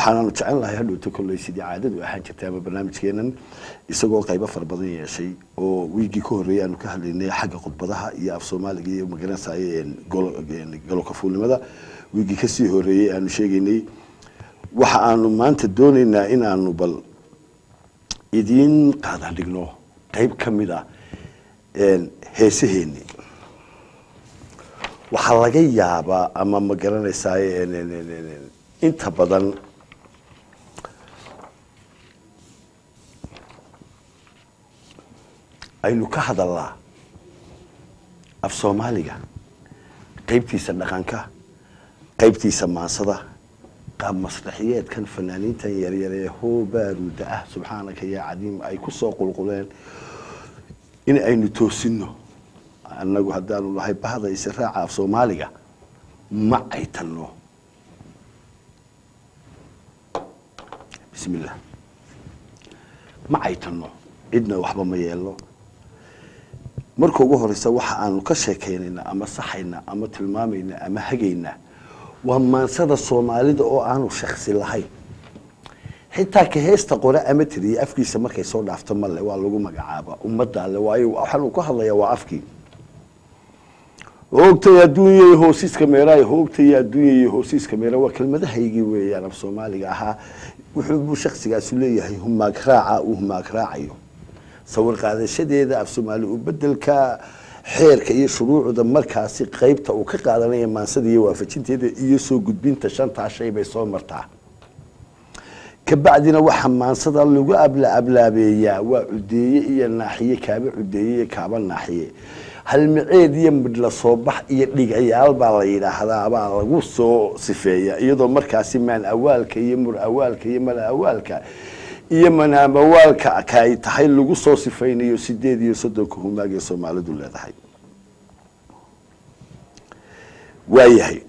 waxaananu jecel lahay hadhowto kolley sidii caadadu ahaan jirtay ama barnaamijkeenan isagoo qaybo fara badan yeeshay oo wiigii ka horreeyay aanu ka hadlaynay xagga khudbadaha iyo af soomaaliga iyo magaranaysaye gololka fuulnimada wiigii kasii horreeyey aanu sheegaynay waxa aanu maanta doonaynaa in aanu bal idiin qaadan dhigno qayb ka mid a heesaheeni waxaa laga yaabaa ama ma garanaysaay inta badan aynu ka hadalnaa af soomaaliga qaybtiisa dhaqanka qaybtiisa maansada qaab masraxiyeedkan fanaaniintan yaryare hoo baaruuda ah subxaanaka yaa cadiim ay ku soo qulquleen in aynu toosino annagu haddaanu nahay bahda israaca af soomaaliga ma ay tanno bismi illah ma ay tanno cidna waxba ma yeelno marka ugu horeysa waxa aanu ka sheekaynayna ama saxayna ama tilmaamayna ama hagayna waa maansada soomaalida oo aanu shaksi lahayn xitaa ka heesta qore ama tiriye afkiisa markay soo dhaafto male waa lagu magacaaba ummaddaale waayo waxaanu ka hadlayaa waa afkii hoogtay adduunyay hoosiiska meeraay hoogtay adduunyay hoosiiska meera waa kelmadahaygii weeyaan af soomaaliga ahaa wuxuu buu shaksigaasi leeyahay humaag raaca uu humaag raacayo sawir qaadashadeeda af soomaali u bedelka xeerka iyo shuruucda markaasi qeybta uu ka qaadanaya maansada iyo waafajinteeda iyo soo gudbinta shantaa shay bay soo martaa kabacdina waxaa maansada lagu abla ablaabeeyaa waa cudeeye iyo naaxiye kaaba cudeeye iyo kaaba naaxiye halmaceed iyo midhla soo bax iyo dhigayaal baa la yidhaahdaa baa lagu soo sifeeya iyadoo markaasi maan awaalka iyo mur awaalka iyo mala awaalka iyo manaamawaalka ka ay tahay lagu soo sifaynayo sideed iyo soddonka humaag ee soomaalidu leedahay waayahay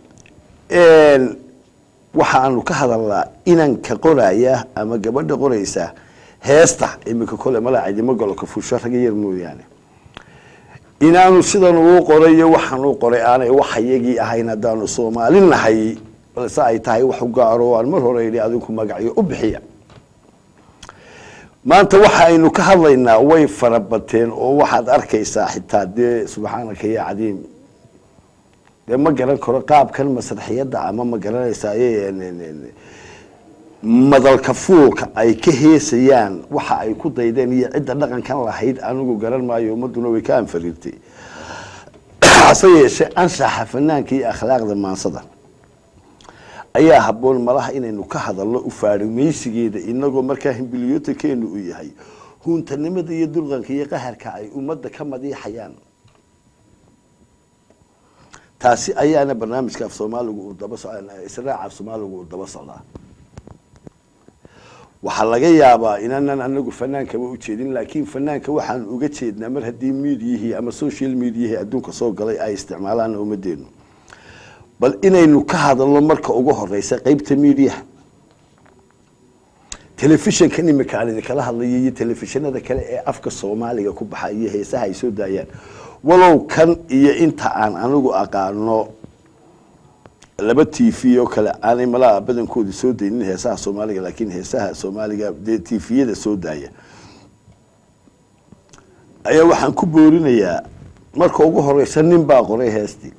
waxaanu ka hadalnaa inanka qoraya ama gabadha qoraysa heesta iminka kole mala cidimo gololka fuusho raga yar mooyaane inaanu sidan uu qoray iyo waxaan u qoray aanay waxayagii ahayn haddaanu soomaali nahay balse ay tahay wax u gaaro aan mar hore yidhi adinku magacyo u bixiya maanta waxa aynu ka hadlaynaa way farabateen oo waxaad arkaysaa xitaa dee subxaanaka ya cadiim dee ma garan karo qaabkan masraxiyadda ama ma garanaysaa madalka fuulka ay ka heesayaan waxa ay ku daydeen iyo cidda dhaqankan lahayd anigu garan maayo ummaduna way ka anfariirtay hase yeeshee anshaxa fanaanka iyo akhlaaqda maansada ayaa habboon malaha inaynu ka hadalno ufaadhimaysigeeda inagoo markaa himbiliyootankeenu uu yahay huuntanimada iyo dulqanka iyo qaharka ay ummadda ka madiixayaan taasi ayaana barnaamijka af soomaaligu uu daba israaca af soomaaligu uu daba socdaa waxaa laga yaabaa inaanan anagu fanaankaba ujeedin laakiin fanaanka waxaan uga jeednaa mar haddii miidiyihii ama social mediahii adduunka soo galay ay isticmaalaan ummadeenu bal inaynu ka hadalno marka ugu horeysa qeybta mediaha telefishinkan imika aan idinkala hadlayo iyo telefishinada kale ee afka soomaaliga ku baxa iyo heesaha ay soo daayaan walow kan iyo inta aan anigu aqaano laba t v oo kale aanay malaha badankooda soo daynin heesaha soomaaliga laakiin heesaha soomaaliga dee t vyada soo daaya ayaa waxaan ku boorinayaa marka ugu horeysa nin baa qoray heestii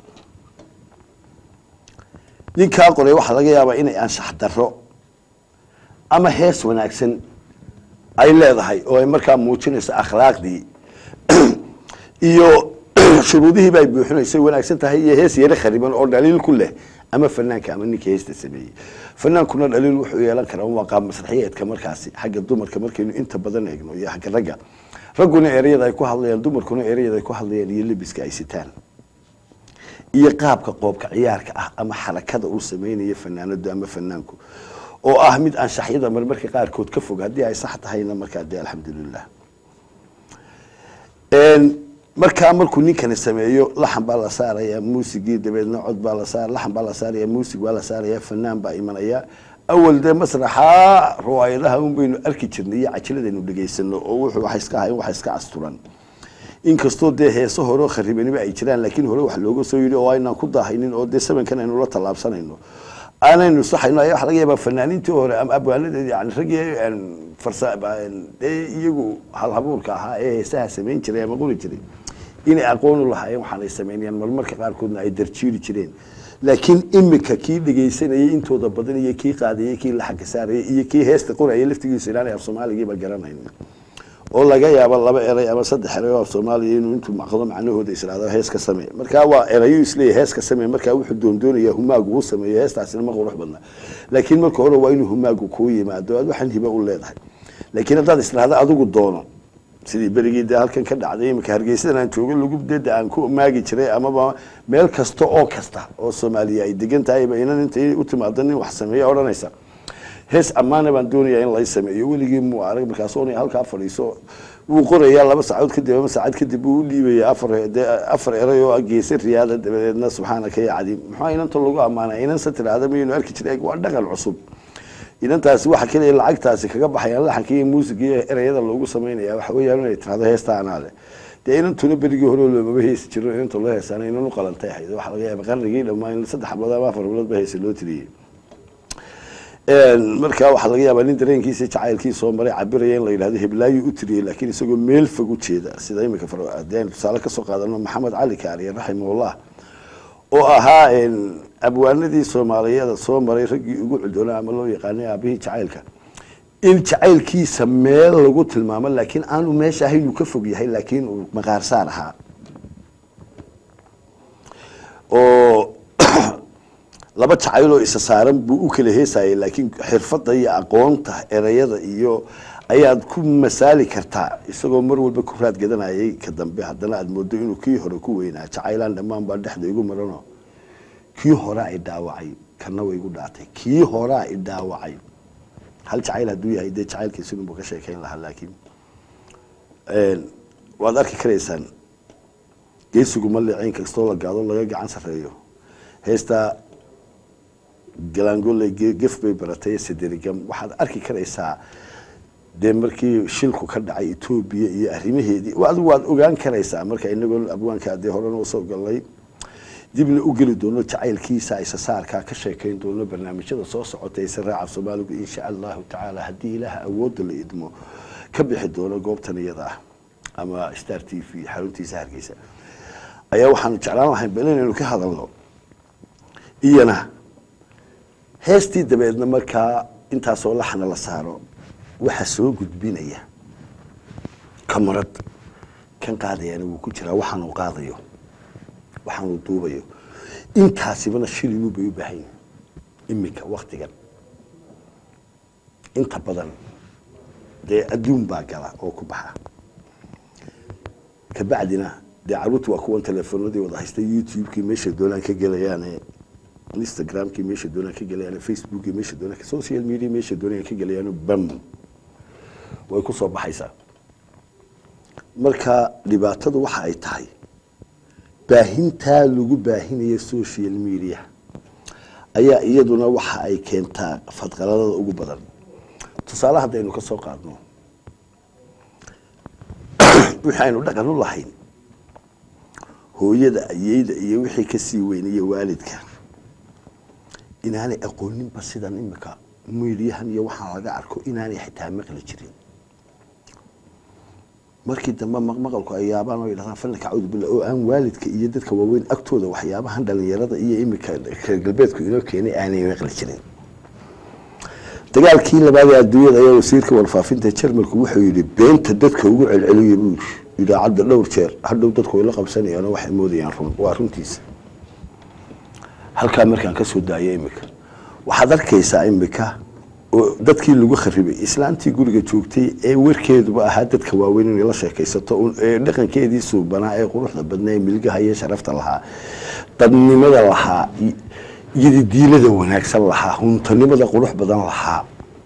ninkaa qoray waxaa laga yaabaa inay anshax daro ama hees wanaagsan ay leedahay oo ay markaa muujinayso akhlaaqdii iyo shuruudihiiba ay buuxinaysay wanaagsan tahay iyo hees yaro khariban oo dhaliil ku leh ama fanaanka ama ninka heesta sameeyey fanaankuna dhaliil wuxuu yeelan karaa waa qaab masraxiyeedka markaasi xagga dumarka markaynu inta badan eegno iyo xagga ragga ragguna ereyada ay ku hadlayaan dumarkuna ereyada ay ku hadlayaan iyo lebiska ay sitaan iyo qaabka qoobka ciyaarka ah ama xarakada uu sameynaya fanaanadu ama fanaanku oo ah mid anshaxyada marmarka qaarkood ka fog haddii ay sax tahayna markaa dee alxamdulilah markaa markuu ninkani sameeyo laxan baa la saaraya muusigii dabeedna cod baa la saar laxan baa la saaraya muusig baa la saaraya fanaan baa imanaya awal dee masraxa riwaayadaha un baynu arki jirnay iyo cajiladaynu dhegaysano oo wuxuu wax iska ahayn wax iska asturan inkastoo dee heeso hore oo kharibaniba ay jiraan laakiin hore wax looga soo yidhi oo aynaan ku daahaynin oo dee sabankan aynu la tallaabsanayno aanaynu saxayno ayaa waxa laga yaabaa fanaaniintii hore ama abwaanadeedi yani raggii farsa dee iyagu halhabuurka ahaa ee heesaha samayn jiray ama qori jiray inay aqoon u lahaayeen waxaanay samaynayaan marmarka qaarkoodna ay darjiiri jireen laakiin imika kii dhegaysanayay intooda badan iyo kii qaadayay kii la xagga saarayay iyo kii heesta qorayay laftigiisa inaanay af soomaaligiiba garanayn oo laga yaabo laba eray ama saddex eray oo af soomaaliya inuu intuu maqdo macnahooda israado hees ka samee markaa waa erayo isleeyahy hees ka samee markaa wuxuu doondoonayaa humaagu uu sameeyo heestaasina ma qurux badna laakiin marka hore waa inuu humaagu kuu yimaado aad waxaan hiba u leedahay laakiin haddaad israahdo adigu doono sidii berigii dee halkan ka dhacday iminka hargeysadan aan joogo lagu deda aan ku maagi jiray amaba meel kasta oo kasta oo soomaaliya ay degan tahayba inan intay u timaado nin wax sameeya odhanaysa hees ammaana baan doonayaa in lay sameeyo weligii muu arag markaas oonay halkaa fadhiiso wuu qorayaa laba saacood kadib ama saacad kadib wuu u dhiibaya afar dee afar eray oo geesa riyaada dabadeedna subxaanaka ya cadiim maxaa inanta lagu ammaana inansa tidhaahda maynu arki jiray waa dhaqan cusub inantaasi waxa keliya lacagtaasi kaga baxayaan laxanka iyo muusiga iyo ereyada loogu samaynaya waxa weeyaan inay tirahdo heesta anaa leh dee inantuna berigii hore loomaba heesi jiro inanta loo heesaana inan u qalantay ahayd waxa laga yaaba qarnigii dhammaan in saddex bilood ama afar bilood ba heesa loo tiriyey markaa waxaa laga yaabaa nin dareenkiisa jacaylkii soo maray cabiraya in la yidhahdo heblaayu u tiriyey laakiin isagoo meel fog u jeeda sida imika hadeen tusaale kasoo qaadano maxamed cali kaariye raximahullah oo ahaa abwaanadii soomaaliyeeda soo maray raggii ugu cuddoona ama loo yaqaanay aabihii jacaylka in jacaylkiisa meel lagu tilmaamo laakiin aanu meesha ahayn uu ka fog yahay laakiin uu maqaarsaar ahaa oo laba jacayloo isa saaran buu u kala heesayay laakiin xirfadda iyo aqoonta erayada iyo ayaad ku masaali kartaa isagoo mar walba ku raad gadanayay ka dambe haddana aada moodo inuu kii hore ku weynaa jacaylaan dhammaan baa dhexda igu marano kii horaa i dhaawacay kana way igu dhaatay kii horaa i dhaawacay hal jacayl hadduu yahay dee jacaylkiisinunbu ka sheekayn lahaa laakiin waad arki karaysaan geesigu maleeceyn kastoo la gaado laga gacan sareeyo heestaa galaangole gef bay baratay saderigam waxaad arki karaysaa dee markii shilku ka dhacay etoobiya iyo arrimaheedii adigu waad ogaan karaysaa marka inagoo abwaanka dee horena usoo galnay dibna u geli doono jacaylkiisa isasaarkaa ka sheekayn doono barnaamijyada soo socota ise raaca soomaaligu insha allahu tacaala haddii ilaaha awoodda la idmo ka bixi doono goobtan iyada ah ama star t v xaruntiisa hargeysa ayaa waxaanu jeclaan lahayn bal inaynu ka hadalno iyana heestii dabeedna markaa intaasoo laxna la saaro waxa soo gudbinaya kamarad kan qaadayana wuu ku jiraa waxaanuu qaadayo waxaanuu duubayo intaasibana shilinu bay u baahan yihin iminka waktigan inta badan dee adduun baa gala oo ku baxa kabacdina dee caruurta waa kuwan telefoonadii wada haysta youtube-kii meesha doonaan ka gelayaane instagramkii meesha doonaan ka gelayaan facebookii meesha doonaan social media meesha doonaan ka gelayaan bam way ku soo baxaysaa marka dhibaatadu waxa ay tahay baahintaa lagu baahinayo social media ayaa iyaduna waxa ay keentaa fadqaladada ugu badan tusaale haddaynu ka soo qaadno wixii aynu dhaqan u lahayn hooyada ayeyda iyo wixii kasii weynaya waalidka inaanay aqooninba sidan imika miidyahan iyo waxaa laga arko inaanay xitaa maqli jirin markii dambe maqmaqalku ay yaabaan oo yidhahdaan fallanka cawdu billah oo aan waalidka iyo dadka waaweyn agtooda waxyaabahan dhalinyarada iyo imika reer galbeedku inoo keenay aanay maqli jirin dagaalkii labaad ee adduunyada ayaa wasiirka warfaafinta jarmalku wuxuu yidhi beenta dadka ugu celceliya buu idaacadda dhowr jeer hadhow dadku way la qabsanayaan oo waxay moodayaan run waa runtiisa halkaa markaan ka soo daaya imika waxaad arkaysaa imika oo dadkii lagu kharibay islaantii guriga joogtay ee warkeeduba ahaa dadka waaweyn inay la sheekaysato ee dhaqankeedii suubanaa ee quruxda badnaa ee milgaha iyo sharafta lahaa dadnimada lahaa yadidiilada wanaagsan lahaa huntanimada qurux badan lahaa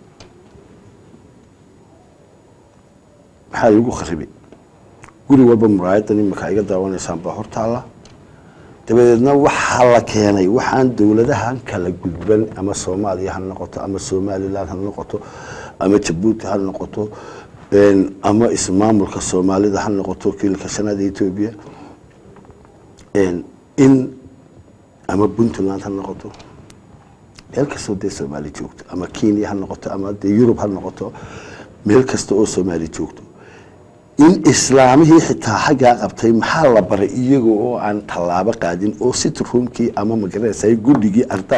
maxaa lagu kharibay guri walba muraayadan imika iga daawanaysaan baa hortaalla dabadeedna waxaa la keenay waxaan dowladahan kala gudban ama soomaaliya ha noqoto ama somalilan ha noqoto ama jabuuti ha noqoto ama ismaamulka soomaalida ha noqoto kiilka shanaada etoobiya in ama puntland ha noqoto meel kastoo dee soomaali joogto ama kenya ha noqoto ama dee yurub ha noqoto meel kasta oo soomaali joogto in islaamihii xitaa xaggaa qabtay maxaa la baray iyaga oo aan tallaabo qaadin oo sitroomkii ama magaranaysa guddigii arda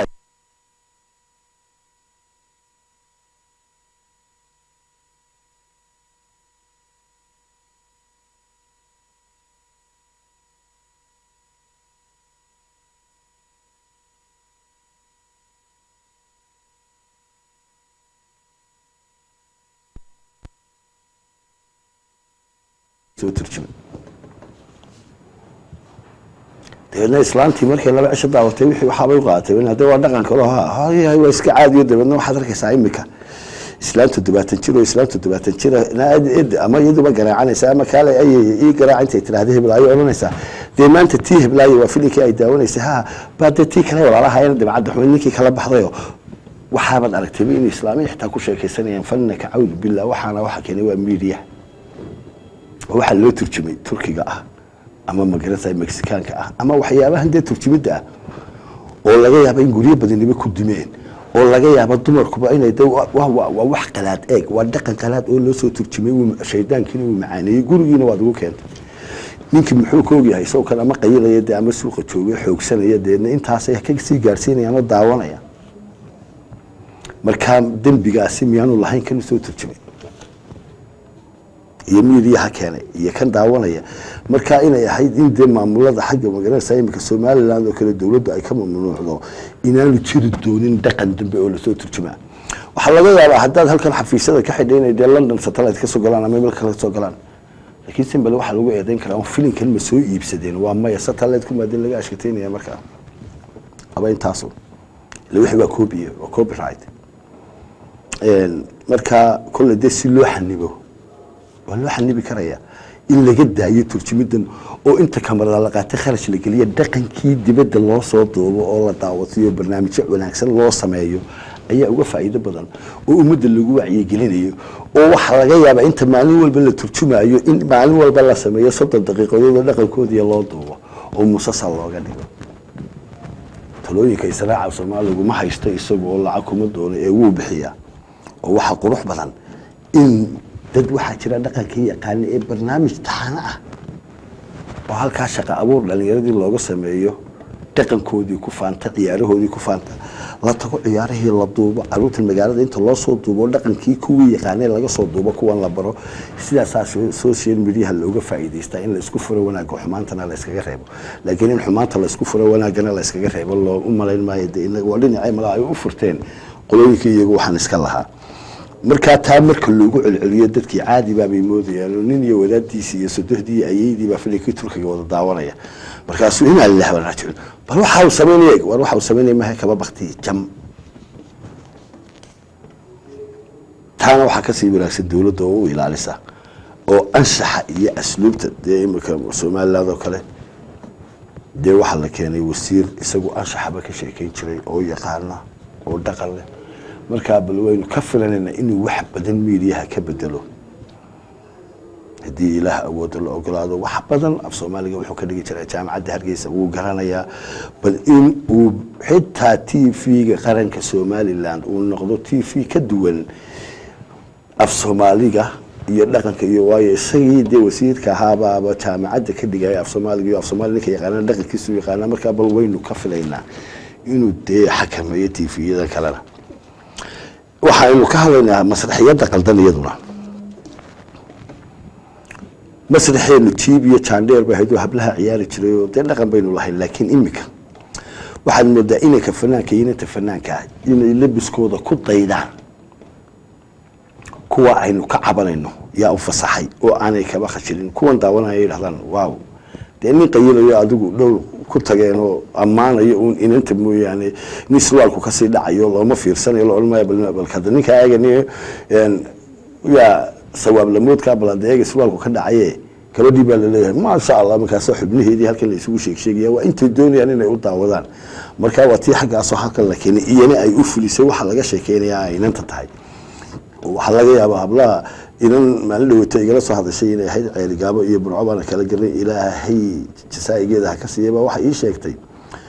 soo turjumay dabeedna islaantii markay laba cisho daawatay wixii waxaabay u qaadatay hadee waa dhaqan kalo ha hay waa iska caadiyo dabeedna waxaad arkaysaa imika islaantu todobaatan jir oo islaantu todobaatan jira ama iyaduba garaacanaysa ama kaale ayay ii garaac intay tiraahda heblaayo odhanaysaa dee maanta tii heblaayo waa filinkii ay daawanaysay ha baa dee tii kale walaalahayana dabcadda xumed ninkii kala baxdayo waxaabaad aragtayba in islaamiya xitaa ku sheekaysanayaan falinaka cawd billah waxaana waxa keenay waa media waxaa loo turjumay turkiga ah ama magarasa mexikaanka ah ama waxyaabahan dee turjumidda ah oo laga yaaba in guryo badaniba ku dimeen oo laga yaaba dumarkuba inay de waa wax qalaad eeg waa dhaqan qalaad oo loo soo turjumay shaydaankiina uu macaaneeyey gurigiina waad ugu keentay ninkii muxuu ka ogyahay isagoo kan ama qayilaya dee ama suuqa jooga xoogsanaya deedna intaasay ka sii gaarsiinayaan oo daawanaya markaa dembigaasi miyaanu lahayn kan usoo turjumay iyo miidiyaha keenay iyo kan daawanaya markaa inay ahayd in dee maamulada xagga magaranaysa imika somaliland oo kale dowladdu ay ka mamnuucdo inaanu jiri doonin dhaqan dambe oo lasoo turjumaa waxaa laga yaabaa haddaad halkan xafiisyada ka xidhay inay dee london satellite kasoo galaan ama meel kale kasoo galaan laakiin simbale waxaa lagu eedeyn karaa filinkan ma soo iibsadeen waa maya satellite kumaadin laga ashkateynaya markaa aba intaasu ila wixii waa copy waa copyright markaa kolle dee si loo xanibo waa loo xanibi karaya in laga daayo turjumidan oo inta kamarada la qaatay kharash la geliya dhaqankii dibadda loo soo duubo oo la daawatiyo barnaamijyo wanaagsan loo sameeyo ayaa uga faa'iido badan oo ummadda lagu wacyigelinayo oo waxaa laga yaabaa inta maalin walba la turjumayo in maalin walba la sameeyo soddon daqiiqadood oo dhaqankoodiya loo duubo oo musasal looga dhigo talooyinka israaca soomaaligu ma haysto isagu oo lacag kuma doono ee wuu bixiyaa oo waxaa qurux badan in dad waxaa jira dhaqankii yaqaana ee barnaamij taxano ah oo halkaa shaqa abuur dhalinyaradii looga sameeyo dhaqankoodii ku faanta ciyaarahoodii ku faanta la tago ciyaarihii la duubo caruurta magaalada inta loo soo duubo dhaqankii kuwii yaqaanee laga soo duubo kuwan la baro sidaasaa social mediaha looga faa'iidaystaa in laisku furo wanaagga xumaantana la iskaga reebo laakiin in xumaanta laisku furo wanaaggana la iskaga reebo loo u malayn maayo de inaga waa dhinacay malaa ay u furteen qolooyinkii iyagu waxaan iska lahaa markaa taa marka loogu celceliyo dadkii caadi baabay moodayaan oo nin iyo wadaaddiisii iyo sodohdii iyo ayeydii baa filinkii turkiga wada daawanaya markaasuu inaa lilah baa raajicin bal waxa uu samaynaya war waxa uu samaynaya maha kaba bakti jam taana waxaa kasii wanaagsan dowladda oo u ilaalisa oo anshaxa iyo asluubta dee imika somaliland oo kale dee waxaa la keenay wasiir isagu anshaxaba ka sheekeyn jiray oo yaqaana oo dhaqan leh markaa bal waynu ka filanayna inuu wax badan miidiyaha ka bedelo haddii ilaah awooda la ogolaado wax badan af soomaaliga wuxuu ka dhigi jiraa jaamacadda hargeysa wuu garanayaa bal in uu xitaa t v-ga qaranka somaliland uu noqdo t v ka duwan af soomaaliga iyo dhaqanka iyo waayo isagii dee wasiirka ahaabaaba jaamacadda ka dhigaya af soomaaliga iyo af soomaali ninka yaqaana dhaqankiisu yaqaana markaa bal waynu ka filaynaa inuu dee xakameeyo t v-yada kalena waxaynu ka hadlaynaa masraxiyadda qaldan iyaduna masraxeenu jiib iyo jandheer ba ahayd oo hablaha ciyaari jiray oo dee dhaqan baynu lahayn laakiin imika waxaad moodaa inanka fanaanka iyo inanta fanaanka ah inay labiskooda ku daydaan kuwa aynu ka cabanayno yaa u fasaxay oo aanay kaba khashilin kuwan daawanaya yidhahdaan waaw dee nin qayilayo adigu dhow ku tageen oo ammaanayo uun inanta mooyaane nin surwaalku kasii dhacayo looma fiirsanayo la odhan maayo bal hadda ninka eegani yaa sawaab lamoodkaa balada eega surwaalku ka dhacaye gabadhii baa laleeyahay maasha allah markaasoo xubnaheedii halkan la isugu sheeg sheegaya waa intay doonayaan inay u daawadaan marka waa tii xaggaasoo halkan la keenay iyana ay u fulisay waxa laga sheekeynayaa ay inanta tahay waxaa laga yaabaa hablaha inan maalin dhaweyta igala soo hadashay inay ahayd ceeligaabo iyo burco baana kala gelnay ilaahay jasaa'igeeda ha ka siiyaba waxay ii sheegtay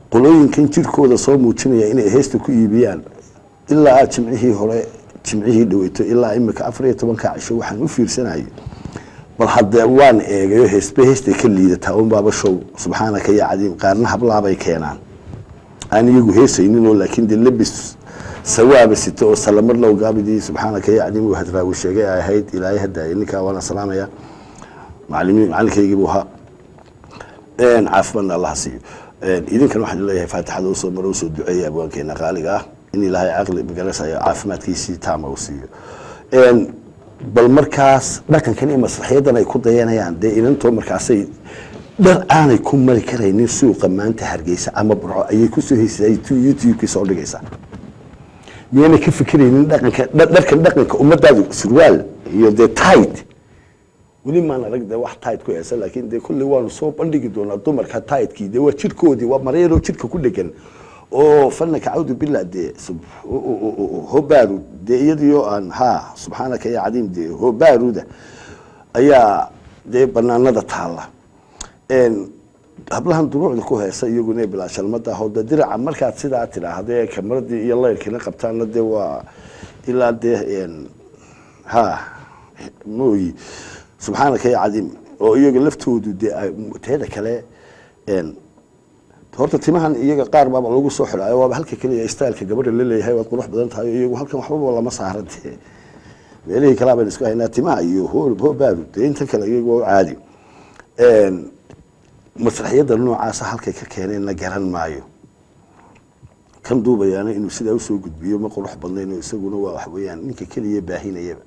qolooyinkan jirkooda soo muujinaya inay heesta ku iibiyaan ilaa jimcihii hore jimcihii dhaweyto ilaa imika afar iyo tobanka cisho waxaan u fiirsanayay bal haddee waan eegayo heesba heestay ka liidataa unbaaba show subxaanaka ya cadiim qaarna hablaabay keenaan aan iyagu heesayninoo laakiin dee lebis sawaaba sita oo salamar low gaabidii subxaanaka ya cadiim uu hadraawi sheegay ay ahayd ilaahay haddaaya ninkaa waana salaamaya macalimiin macalinkaygii buu ahaa caafimaadna allah siiyo idinkan waxaan leeyahay faatixada usoo maro usoo duceeya abwaankeena qaaliga ah in ilaahay caqli magaranaysayo caafimaadkiisii taama uu siiyo bal markaas dhaqankan iyo masraxyadan ay ku dayanayaan dee inantoo markaasay dhar aanay ku mari karaynin suuqa maanta hargeysa ama burco ayay kusoo heysay youtube-kii soo dhigaysaa miyaanay ka fikiraynin dhaqanka dharkan dhaqanka ummadaadu surwaal iyo dee tit weli maan arag de wax tit ku heesa laakiin dee kulli waanu soo bandhigi doonaa dumarka titkii dee waa jirkoodii waa maryaroo jirka ku dhegan oo fanaka cawdu billah dee hobaaru dee iyadiyo aan ha subxaanaka ya cadiim dee hobaaruda ayaa dee banaanada taalla hablahan duruucda ku heesa iyaguna bilaa shalmada aho de diraca markaad sidaa tidhaahde kamaradii iyo layrkina qabtaana dee waa ilaa dee ha mooyi subxaanaka ya cadiim oo iyaga laftoodu dee teeda kale horta timahan iyaga qaar baaba lagu soo xidhaayo waaba halka keliya styleka gabadha la leeyahay waad qurux badan tahay iyagu halkan waxbaba lama saaran dee meelihii kalaa baynu isku haynaa timaha iyo hobaadu dee inta kale iyagu waa caadi masraxyada noocaasa halkay ka keeneenna garan maayo kan duubayaana inuu sidaa usoo gudbiyo ma qurux badnayn oo isaguna waa wax weeyaan ninka keliya baahinayaba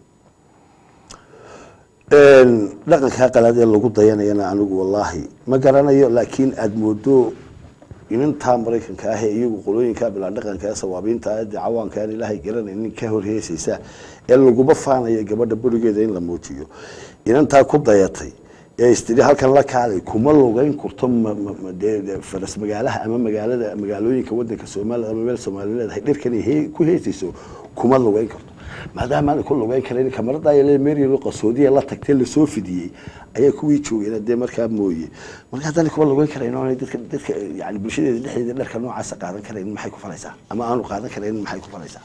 dhaqankaa qalaad ee lagu dayanayana anigu wallaahi ma garanayo laakiin aada moodo inantaa maraykanka ah ee iyagu qolooyinkaa bilaa dhaqanka ee sawaabiinta dee cawaanka aan ilaahay garanaynin ka horheesaysa ee laguba faanaya gabadha berigeeda in la muujiyo inantaa ku dayatay ee istiri halkan la kaalay kuma lugeyn kurto faras magaalaha ama magaalada magaalooyinka wadanka soomaalia ama meel soomaali leedahay dhirkan ku heesayso kuma lugeyn karto maadaama aanay ku lugeyn karayn kamarada merial qasoodiya la tagtee lasoo fidiyey ayaa kuwii joogeen dee markaa mooye marka haddaanay kuma lugeyn karayn oonay dadka dadka yani bulshadeeda dhexdeeda dharka noocaasa qaadan karayn maxay ku falaysaa ama aanu qaadan karayn maxay ku falaysaa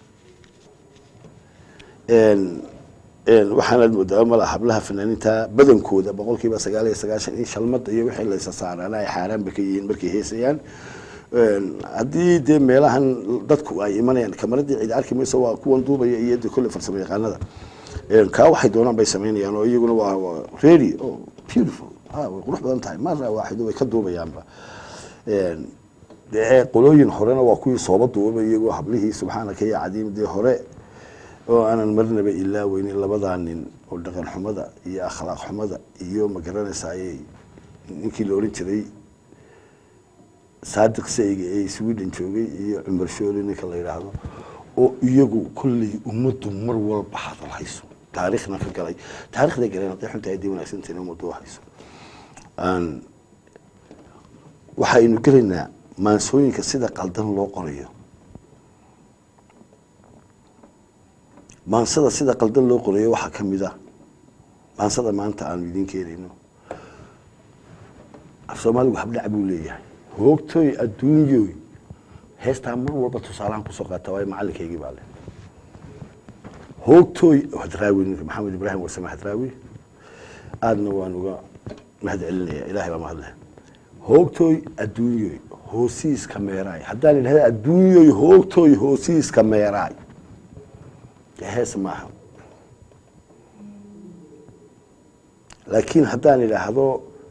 waxaanaad moodaa mala hablaha fanaaniinta badankooda boqol kiiba sagaal iyo sagaashan in shalmada iyo wixii laysa saaraana ay xaaraanba ka yihiin markay heesayaan haddii dee meelahan dadku ay imanayaan kamaradii cid arki mayso waa kuwan duubaya iyo de kolle farsamo yaqaanada kaa waxay doonaan bay samaynayaan oo iyaguna waa ready o beautiful ha way qurux badan tahay mara waaxido way ka duubayaanba dee qolooyin horena waa kuwii sooba duubaba iyagoo hablihii subxaanaka ya cadiim dee hore oo aanan marnaba ilaaweynin labadaa nin oo dhaqan xumada iyo akhlaaq xumada iyo magaranaysaayey ninkii la oran jiray saadiq sayga ee sweden joogay iyo cumar shooli ninka la yidhaahdo oo iyagu kolley ummaddu mar walba hadal hayso taariikhna ka galay taarikhday galeen hadday xunta haddii wanaagsantahin ummaddu hayso waxaynu gelaynaa maansooyinka sida qaldan loo qorayo maansada sida qaldan loo qorayo waxaa ka mid ah maansada maanta aanu idiin keenayno af soomaaligu habdhac buu leeyahay hoogtooy adduunyoy heestaa mar walba tusaalahan kusoo qaata waayo macalinkaygii baa leh hoogtooy hadraawi ninka maxamed ibraahim wasame hadraawi aadna waan uga mahad celinaya ilahay baa mahadleh hoogtooy adduunyoy hoosiiska meeraay haddaan idhahda adduunyoy hoogtooy hoosiiska meeraay hees maaha laakiin haddaan idhaahdo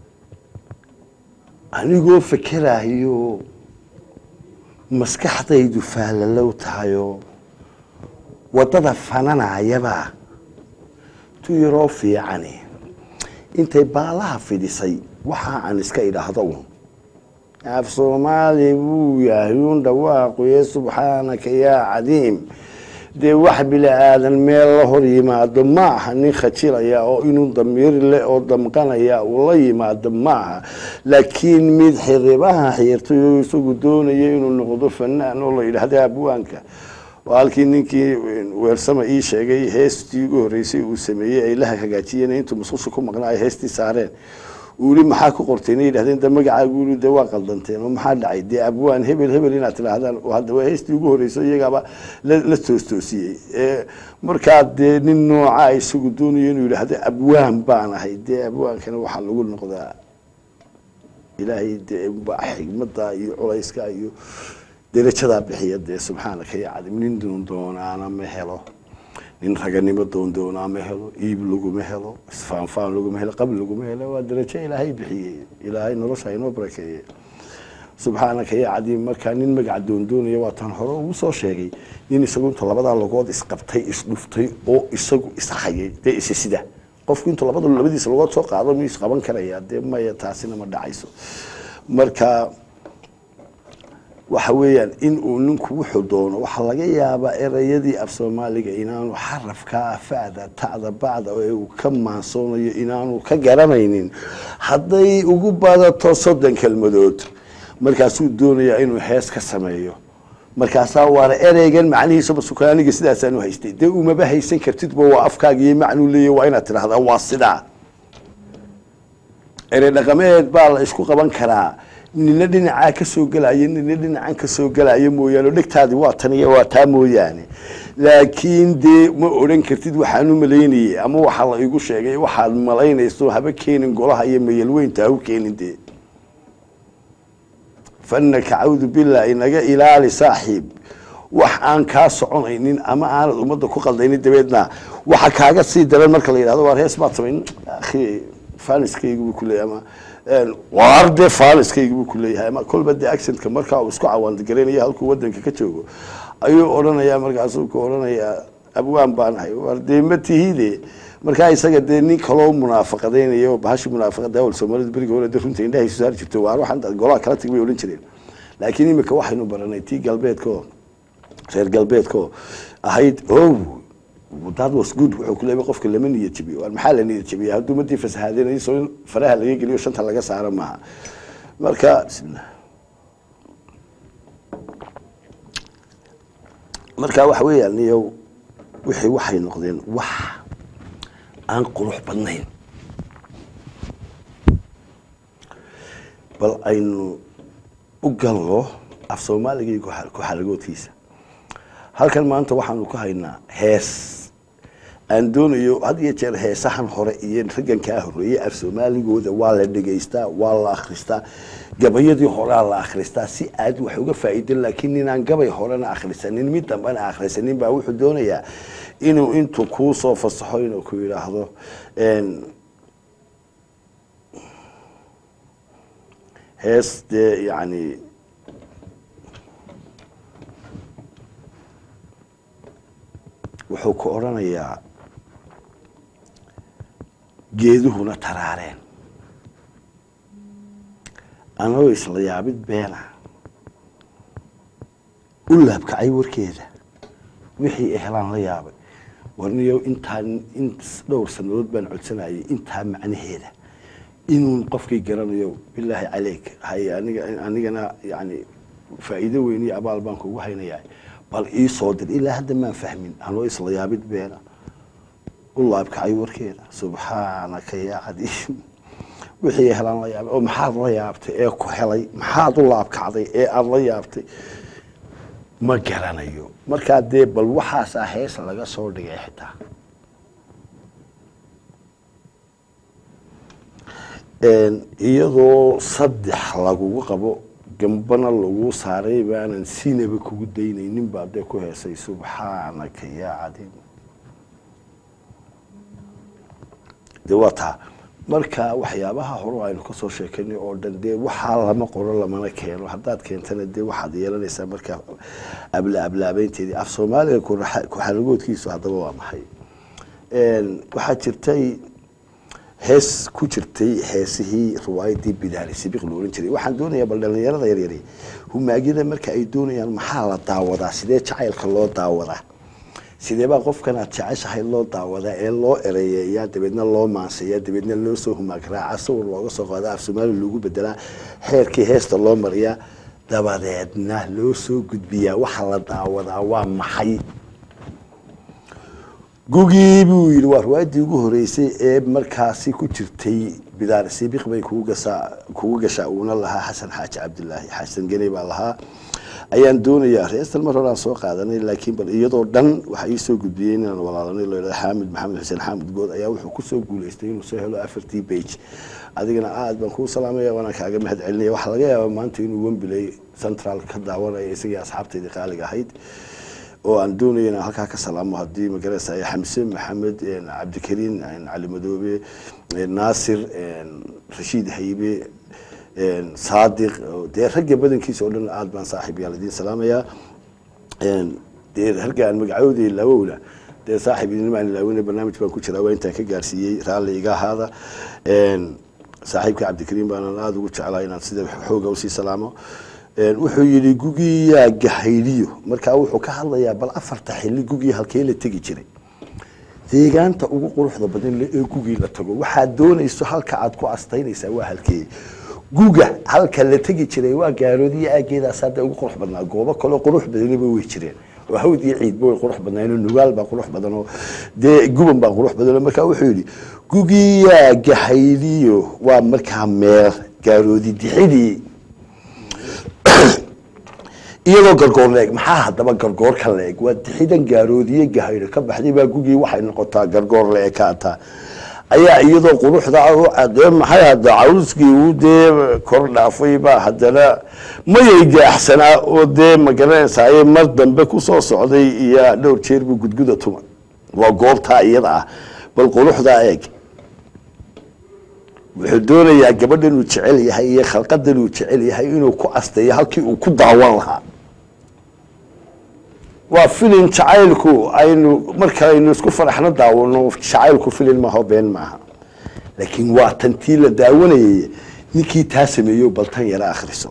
anigoo fekeraayo maskaxdaydu faallalow tahayoo waddada fananayaba tu yaroo fiicani intay baalaha fidhisay waxa aan iska idhaahdo un af soomaali buu yahay un dhawaaquye subxaanaka yaa cadiim dee wax bini aadan meel la hor yimaado ma aha nin khajilaya oo inuu damiir le oo damqanaya uu la yimaado ma aha laakiin mid xiribaha xiirtay oo isagu doonaya inuu noqdo fanaan oo la yidhaahda abwaanka oo halkii ninkii weersama ii sheegay heestii ugu horreysay uu sameeyey ay la hagaajiyeen intuu musqusha ku maqnaa ay heestii saareen uli maxaa ku qorteen ay yidhahdeen de magacaagu uli de waa qaldanteen oo maxaa dhacay dee abwaan hebel hebel inaad tidhaahdaan oo hadda waa heystii ugu horreysay iyagaaba la la toostoosiyey ee markaa dee nin noocaa isagu doonayo inuu yidhaahdo abwaan baan ahay dee abwaankana waxaa lagu noqdaa ilaahay dee baa xigmada iyo culayska iyo derajadaa bixiya dee subxaanaka ya cadim nin doondoonaana ma helo nin raganimo doondoonaa ma helo iib laguma helo isfaanfaan laguma helo qabl laguma helo waa derajo ilaahay bixiyey ilaahay nolosha inoo barakeeye subxaanaka ya cadiim markaa nin magaca doondoonaya waa tan hore ugu soo sheegay nin isagu inta labadaa logood isqabtay isdhuftay oo isagu ishayay dee isi sida qofku intuu labada labadiisa logood soo qaado miyuu isqaban karayaa dee maya taasina ma dhacayso marka waxa weeyaan in uu ninku wuxuu doono waxaa laga yaabaa erayadii af soomaaliga inaanu xarafkaa fada tacda bacda ee uu ka maansoonayo inaanu ka garanaynin hadday ugu badato soddon kelmadood markaasuu doonayaa inuu hees ka sameeyo markaasaa waana ereygan macnihiisa basukaaniga sidaasaanu haystay dee umaba haysan kartidba waa afkaaga iyo macnuu leeya waa inaad tidhahdaa waa sidaa erey dhaqameed baa la isku qaban karaa nina dhinacaa kasoo gelaya nina dhinacan kasoo gelaya mooyaane oo dhegtaadi waa tan iyo waa taa mooyaane laakiin dee ma odhan kartid waxaanu malaynayey ama waxaa la igu sheegay waxaad malaynayso haba keenin golaha iyo mayalweynta ha u keenin dee fanaka cawdu billah inaga ilaali saaxiib wax aan kaa soconaynin ama aanad ummadda ku qaldaynin dabeedna waxa kaaga sii daran marka la yidhahdo waar hees baad samayn akhi faniskaygu buu kuleeyahay ama waar dee faniskaygu buu kuleeyahay ama kolba dee accentka markaa uu isku cawaandigaraynaya halkuu wadanka ka joogo ayuu odhanayaa markaasuu ku odhanayaa abwaan baan ahay waar dee ma tihide markaa isaga dee nin kaloo munaafaqadaynaya oo bahashi munaafaqada awal soomaalida beriga hore dee runta indhahay soo saari jirto waar waxaan golaha kala tag bay odhan jireen laakiin imika waxaynu baranay tii galbeedko reer galbeedko ahayd o that was good wuxuu ku leeyahay qofka lama niyad jabiyo waar maxaa la niyad jabiya hadduu umadii fasahaadeenayo soo in faraha laga geliyo shanta laga saaro maaha marka marka waxa weeyaan niyow wixii waxay noqdeen wax aan qurux badnayn bal aynu u galno af soomaaliga iyo ku-xalagoodkiisa halkan maanta waxaanu ku haynaa hees aan doonayo had iyo jeer heesahan hore iyo raggankaa horeeyey af soomaaligooda waa la dhegaystaa waa la akhristaa gabayadii horea la akhristaa si aad wax uga faa'iidan laakiin ninaan gabay horena akhrisanin mid dambena akhrisanin baa wuxuu doonayaa inuu intuu kuu soo fasaxo inuu ku yidhaahdo hees dee yacni wuxuu ku odhanayaa geeduhuna taraareen anagoo isla yaabid beena u laabkacay warkeeda wixii ehlaan la yaabay warniyo intaa in dhowr sanadood baan codsanayay intaa macnaheeda inuu qofkii garanayo bilaahi caleyk hay aniga anigana yani faa'iido weyn iyo abaal baan kugu haynayaa bal ii soo dir ilaa hadda maan fahmin anoo isla yaabid beena u laabkacay warkeeda subxaanaka yaa cadiim wixii helaan la yaabay oo maxaad la yaabtay ee ku helay maxaad u laabkacday ee aada la yaabtay ma garanayo markaa dee bal waxaasaa hees laga soo dhigay xitaa iyadoo saddex lagugu qabo gambana lagu saaray baanan sinaba kugu daynaynin baa dee ku heesay subxaanaka yaa cadiim de waa taa marka waxyaabaha hore aynu kasoo sheekanay oo dhan dee waxaa lama qoro lamana keeno haddaad keentana dee waxaad yeelanaysaa markaa abla ablaabeynteedii af soomaaliga ku-xalagoodkiisu haddaba waa maxay waxaa jirtay hees ku jirtay heesihii riwaayadii bidaali sibiq la ohan jiray waxaan doonayaa bal dhalinyarada yaryari humaagyada marka ay doonayaan maxaa la daawadaa sidee jacaylka loo daawadaa sidee baa qofkan aad jeceshahay loo daawadaa ee loo ereyeeyaa dabeedna loo maanseeyaa dabeedna loo soo humaag raaca sawir looga soo qaadaa af soomaali loogu bedelaa xeerkii heesta loo mariyaa dabadeedna loo soo gudbiyaa waxa la daawadaa waa maxay gugii buu yidhi waa riwaayadii ugu horeysay ee markaasi ku jirtay bidaar sibiq bay kugu gasaa kugu gashaa uuna lahaa xasan xaaji cabdilaahi xasan geni baa lahaa ayaan doonayaa reestan mar horaan soo qaadanay laakiin bal iyadoo dhan waxa ii soo gudbiyey inaan walaalanay loo yidhahdo xaamid maxamed xuseen xaamid good ayaa wuxuu kusoo guuleystay inuu soo helo afartii bage adigana aad baan kuu salaamaya waana kaaga mahad celinaya waxaa laga yaabaa maanta inuu wembiley central ka daawanaya isagii asxaabtaydii qaaliga ahayd oo aan doonaya inaan halkaa ka salaamo haddii magaraysa xamse maxamed cabdikariin cali madoobe naasir rashiid haybe saadiq dee ragga badankiisa oo dhan aad baan saaxiib yaal idiin salaamayaa dee ragga aan magacoodii laawowna dee saaxiib idinmaan ilaawina barnaamij baan ku jiraa waa intaan ka gaarsiiyey raalli iga ahaada saaxiibka cabdikariim baanan aada ugu jeclaa inaan sida xooga usii salaamo wuxuu yidhi gugiyaa gahayliyo markaa wuxuu ka hadlayaa bal afarta xilli gugii halkee la tegi jiray deegaanta ugu quruxda badan ee gugii la tago waxaad doonayso halka aad ku astaynaysaa waa halkee guga halka la tegi jiray waa gaaroodiyo aageedaas hadda ugu qurux badnaa goobo kaleo qurux badaniba way jireen oo hawd iyo ciidba way qurux badnaayeen nugaal baa qurux badanoo dee guban baa qurux badanoo markaa wuxuu yidhi gugiyaa gahayliyo waa markaa meel gaaroodi dixidii iyadoo gargoor la eg maxaa haddaba gargoorka la eg waa dixidan gaaroodiye gahayro ka baxday baa gugii waxay noqotaa gargoor la ekaataa ayaa iyadoo quruxda dee maxay hadda cawskii uu dee kor dhaafay baa haddana mayay gaaxsanaa oo dee magaranaysaye mar dambe kusoo socday iyo dhowr jeer buu gudguda tuma waa goobtaa iyada ah bal quruxdaa eeg wuxuu doonayaa gabadhan uu jecel yahay iyo khalqadan uu jecel yahay inuu ku asteeyo halkii uu ku daawan lahaa waa filin jacaylku aynu marka aynu isku faraxno daawano jacaylku filin maaho been maaha laakiin waa tantii la daawanayay ninkii taa sameeyo baltan yara akhriso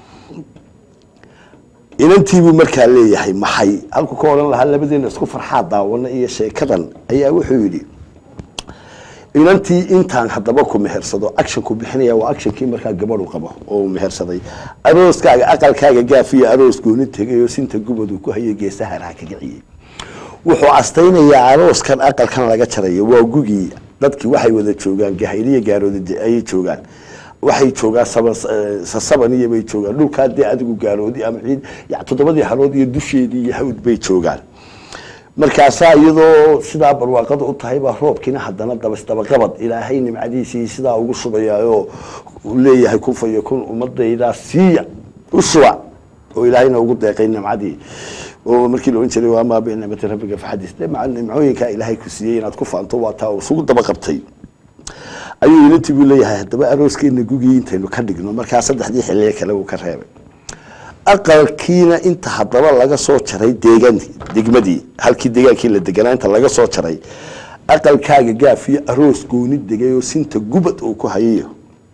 inantiibuu markaa leeyahay maxay halku ka odhan lahaa labadeena isku farxaa daawana iyo sheekadan ayaa wuxuu yidhi inantii intaan haddaba ku mehersado actionku bixinaya waa actionkii markaa gabadhu qabo oo mehersaday arooskaaga aqalkaaga gaafiyo aroos gooni tegay oo sinta gubadu ku hayay geesaharaa kaga ciyey wuxuu astaynayaa arooskan aqalkan laga jarayo waa gugii dadkii waxay wada joogaan gahayliya gaaroodi ayay joogaan waxay joogaan sasabaniya bay joogaan dhulkaa dee adigu gaaroodi ama ciid toddobadii harood iyo dusheedii iyo hawd bay joogaan markaasaa iyadoo sidaa barwaaqada u tahay baa roobkiina haddana dabasdabaqabad ilaahay nimcadiisii sidaa ugu shubayaoo leeyahay kufayo kun ummadaydaa siiya u shuba oo ilaahayna ugu deeqay nimcadii oo markii la ohan jiray waamaa binicmati rabbiga faxadis de nimcooyinkaa ilaahay ku siiyey inaad ku faanto waa taa isugu daba qabtay ayuu ilantii buu leeyahay haddaba arooskeena gugii intaynu ka dhigno markaa saddexdii xilliye kale uu ka reebay aqalkiina inta haddaba laga soo jaray deegaan degmadii halkii deegaankii la deganaa inta laga soo jaray aqalkaaga gaaf iyo aroos gooni degay oo sinta gubad uu ku hayayo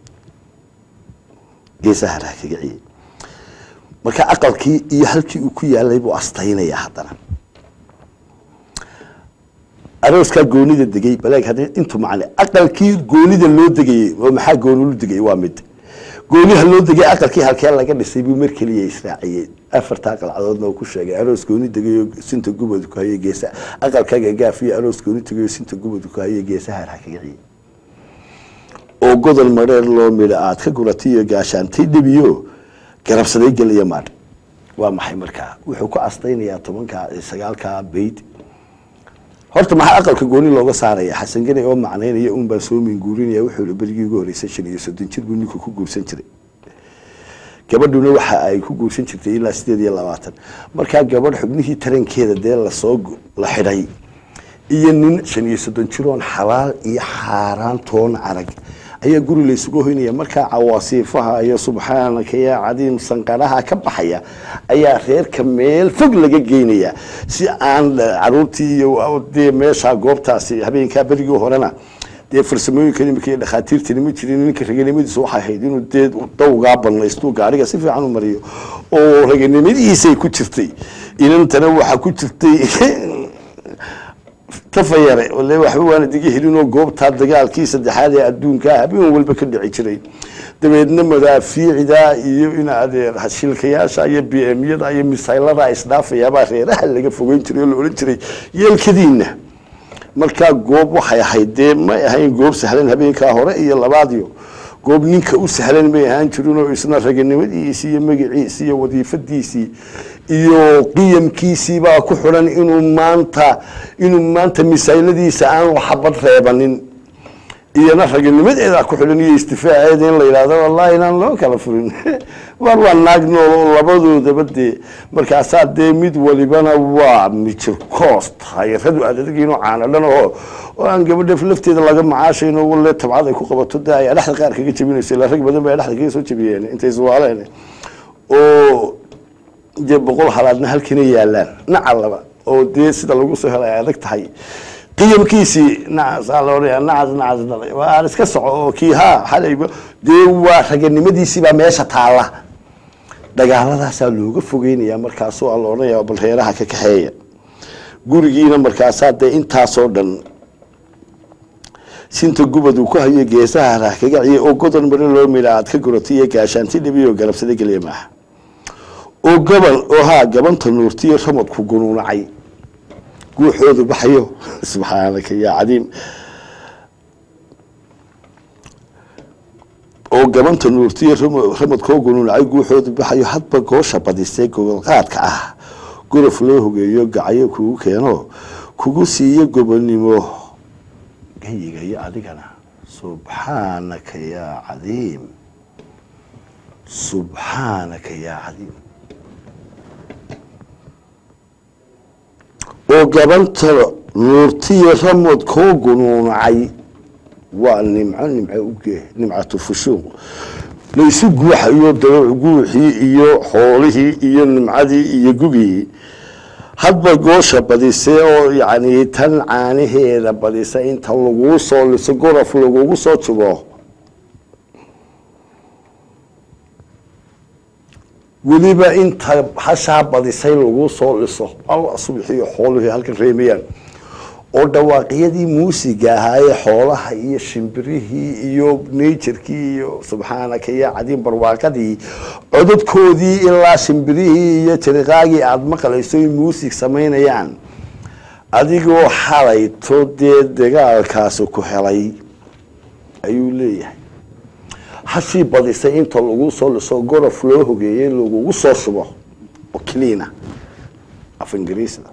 geesaha raa kaga ciyey marka aqalkii iyo halkii uu ku yaalay buu astaynaya haddana arooskaa goonida degay baleeg haddii intu macne aqalkii goonida loo degayey oo maxaa goonulu degay waa mid gooniha loo degay aqalkii halkee laga dhisay buu mar keliya israaciyey afartaa qalcadoodna uu ku sheegay aroos gooni degayo sinta gubad ku hayay geesa aqalkaaga gaaf iyo aroos gooni degayo sinta gubad ku hayay geesaha raa kaga ciyey oo godol mareer loo midha aad ka guratay iyo gaashaantay dhebiyo garabsaday geliya maadh waa maxay markaa wuxuu ku astaynayaa tobanka sagaalkaa bayd horta maxaa aqalka gooni looga saaraya xasan geni oo macnaynaya un baan soo minguurinaya wuxuu berigii ugu horreysay shan iyo soddon jir buu ninku ku guursan jiray gabadhuna waxa ay ku guursan jirtay ilaa sideed iyo labaatan markaa gabadh xubnihii tarankeeda dee lasoo la xidhay iyo nin shan iyo soddon jiroon xalaal iyo xaaraan toon arag ayaa guri laysugu hoynaya markaa cawaasiifaha iyo subxaanaka yaa cadiim sanqaraha ka baxaya ayaa reerka meel fog laga geynaya si aan caruurtii iyo dee meesha goobtaasi habeenkaa berigii horena dee farsamooyinka imika iyo dhakhaatiirtani ma jirin ninka raganimadiisu waxay ahayd inuu dee dawgaa banaysto gaariga si fiican u mariyo oo raganimadiisay ku jirtay inantana waxaa ku jirtay tafayare ole waxba waana diga helinoo goobtaa dagaalkii saddexaad ee adduunkaa habeen walba ka dhici jiray dabeedna madaafiicda iyo in adeer shilkayaasha iyo b m yada iyo misaylada isdhaafayaabaa reeraha laga fogeyn jiray oo la odhan jiray yeelkadiina markaa goob waxay ahayd dee may ahayn goob sahlan habeenkaa hore iyo labaadiyo goob ninka u sahlan may ahaan jirin oo isna raganimadiisii iyo magaciisii iyo wadiifadiisii iyo qiyamkiisii baa ku xidhan inuu maanta inuu maanta misayladiisa aan waxbad reebanin iyona raganimadeeda ku xidhan iyo istifaaceeda in la yidhahdo wallahi inaan loo kala furin war waa naag nool oo labadoodaba dee markaasaa dee mid walibana waa mijir coos tahay radu adadgiino caanadhan oo oo aan gabadha lafteeda laga macaashayno walle tabcad ay ku qabato dee ay dhexda qaar kaga jabinayso ilaa rag badan ba ay dhexda kaga soo jabiyeen intay suwaaleen oo dee boqol halaadna halkina yaalaan nacalaba oo dee sida lagu soo helay ay adag tahay qiyamkiisii nacasaa la odhanaya nacas nacas dhalay waa aan iska soco oo kii haa xalayba dee waa raganimadiisii baa meesha taalla dagaaladaasaa looga fogeynaya markaasoo aan la odhanaya bal reeraha ka kaxeeya gurigiina markaasaa dee intaasoo dhan sinta gubad uu ku hayo geesaha rah kaga ciye oo godon mare loo midha aad ka guratay iyo gaashaanti dhibi oo garabsada geliya maaha oo gaban oo haa gabanta nuurtiyo ramadku gunuunacay guuxoodu baxayo subxaanaka yaa cadiim oo gabanta nuurtiyo ramadkoo gunuunacay guuxoodu baxayo hadba goosha badisay gogolqaadka ah gorof loo hogeeyo gacayo kugu keeno kugu siiyo gobonimo gayigayo adigana subxaanaka yaa cadiim subxaanaka yaa cadiim oo gabanta nuurtiyo ramod koo gunuunacay waa nimco nimco uge nimcatu fushuuq laysu guuxayo dabac guuxii iyo xoolihii iyo nimcadii iyo gugii hadba goosha badisay oo yacni tan caanaheeda badisa inta laguu soo liso gorof lagugu soo jubo weliba inta hashaa badisay laguu soo liso alla subxiyo xooluhii halkan reemayaan oo dhawaaqyadii muusiga ahaayee xoolaha iyo shimbirihii iyo najerkii iyo subxaanaka iyo cadiin barwaaqadii codadkoodii ilaa shimbirihii iyo jariqaagii aada maqlayso ay muusig samaynayaan adigoo xalayto dee dagaalkaasi ku helay ayuu leeyahay hashii badisay inta lagu soo liso gorof loo hogeeyey lagugu soo shubo oo cleana af ingiriisda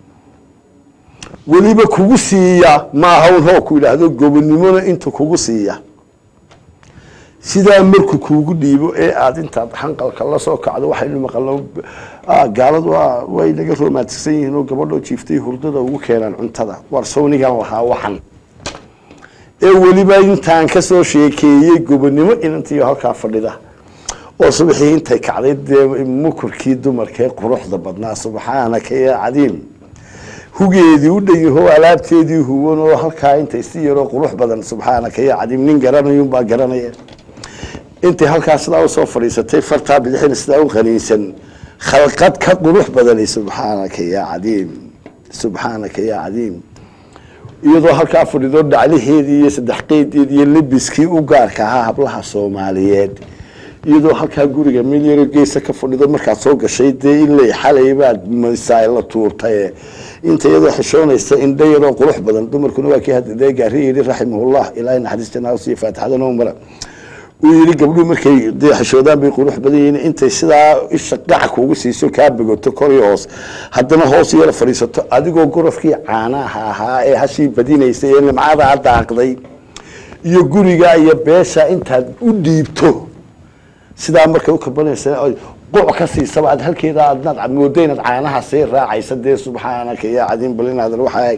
weliba kugu siiya maaha un hoo ku yidhaahdo gobonnimona inta kugu siiya sidaa marku kuugu dhiibo ee aada intaad xanqalka la soo kacdo waxaynu maqalno gaaladu way naga romantigsan yihiin oo gabadhoo jiiftay hurdada ugu keenaan cuntada war sawnigan lahaa waxan ee weliba intaan kasoo sheekeeyey gobonnimo inantiiyo halkaa fadhida oo subaxii intay kacday dee mukurkii dumarkee quruxda badnaa subxaanaka ya cadiim hugeedii u dhanyahoo alaabteedii huwan oo halkaa intay si yaroo qurux badan subxaanaka ya cadiim nin garanayunbaa garanaya intay halkaa sidaa usoo fadhiisatay fartaa bidixina sidaa u qaniinsan khalqad ka qurux badani subxaanaka ya cadiim subxaanaka ya cadiim iyadoo halkaa fadhido dhaclaheedii iyo saddex qeydeedii iyo lebiskii u gaarka ahaa hablaha soomaaliyeed iyadoo halkaa guriga meel yaro geesa ka fadhido markaad soo gashay dee in la xalay baad masaay la tuurtaye inta iyadoo xishoonaysa indha yaroo qurux badan dumarkuna waa kii hadda dee gaari yidhi raximahullah ilaahay naxariis janaa siiyo faatixada noo mara uu yidhi gabdhuhu markay dee xishoodaan bay qurux badan yihiin intay sidaa isha qaca kuugu siiso kaa begoto kor iyo hoos haddana hoos yara fadhiisato adigoo gorofkii caanaha ahaa ee hashii badinaysay ee nimcadaa daaqday iyo guriga iyo beesha intaad u dhiibto sidaa markay u kabanaysa ay quc ka siisaba aad halkeeda aadnaad moodo inaad caanaha sii raacaysa dee subxaanaka yaa cadiin bal inaadan waxaa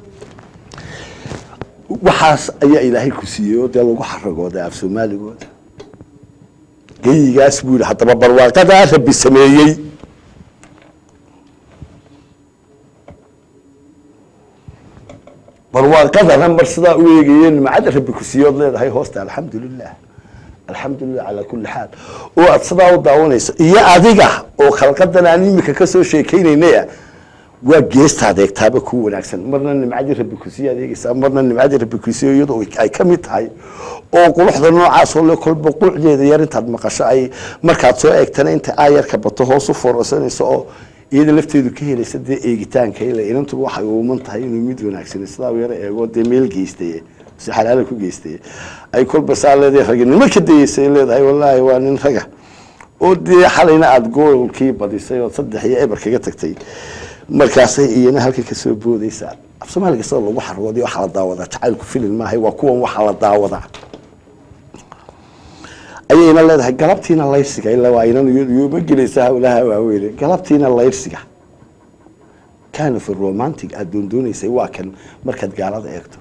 waxaas ayaa ilaahay ku siiyey oo dee lagu xaragooda af soomaaligooda geyigaas buu yidhi haddaba barwaaqadaa rabbi sameeyey barwaaqadana mar sidaa u eegaye nimcada rabbi ku siiye ood leedahay hoosta alxamdu lilah alxamdulilah calaa kulli xaal oo aada sidaa u daawanayso iyo adiga oo khalqadan aan imika kasoo sheekeynaynaya waa geesta adeegtaaba ku wanaagsan marna nimcadii rabbi kusiiye adeegeysaa marna nimcadii rabbi kusiiye iyadoo ay ka mid tahay oo quruxda noocaasoo le kolba quucdeeda yar intaad maqasho ay markaad soo eegtana inta aayarka bato hoos u foorarsanayso oo iyada lafteedu ka helaysa dee eegitaanka ila inantuba waxay uuman tahay inuu mid wanaagsan sidaa u yaro eego dee meel geystay si xalaala ku geystay ay kolba saa leedahay raginimo ka dayeysay leedahay wallaahi waa nin raga oo dee xalayna aada goolkii badisay oo saddex iyo eber kaga tagtay markaasay iyana halka kasoo boodaysaa af soomaaliga sida lagu xarooday waxaa la daawadaa jacaylku filin maahay waa kuwan waxaa la daawadaa ayayna leedahay galabtiina layrsiga ilaa waa inan yuma gelaysa hawlaha waaweyne galabtiina layrsiga kind of a romantic aada doondoonaysay waa kan markaad gaalada eegto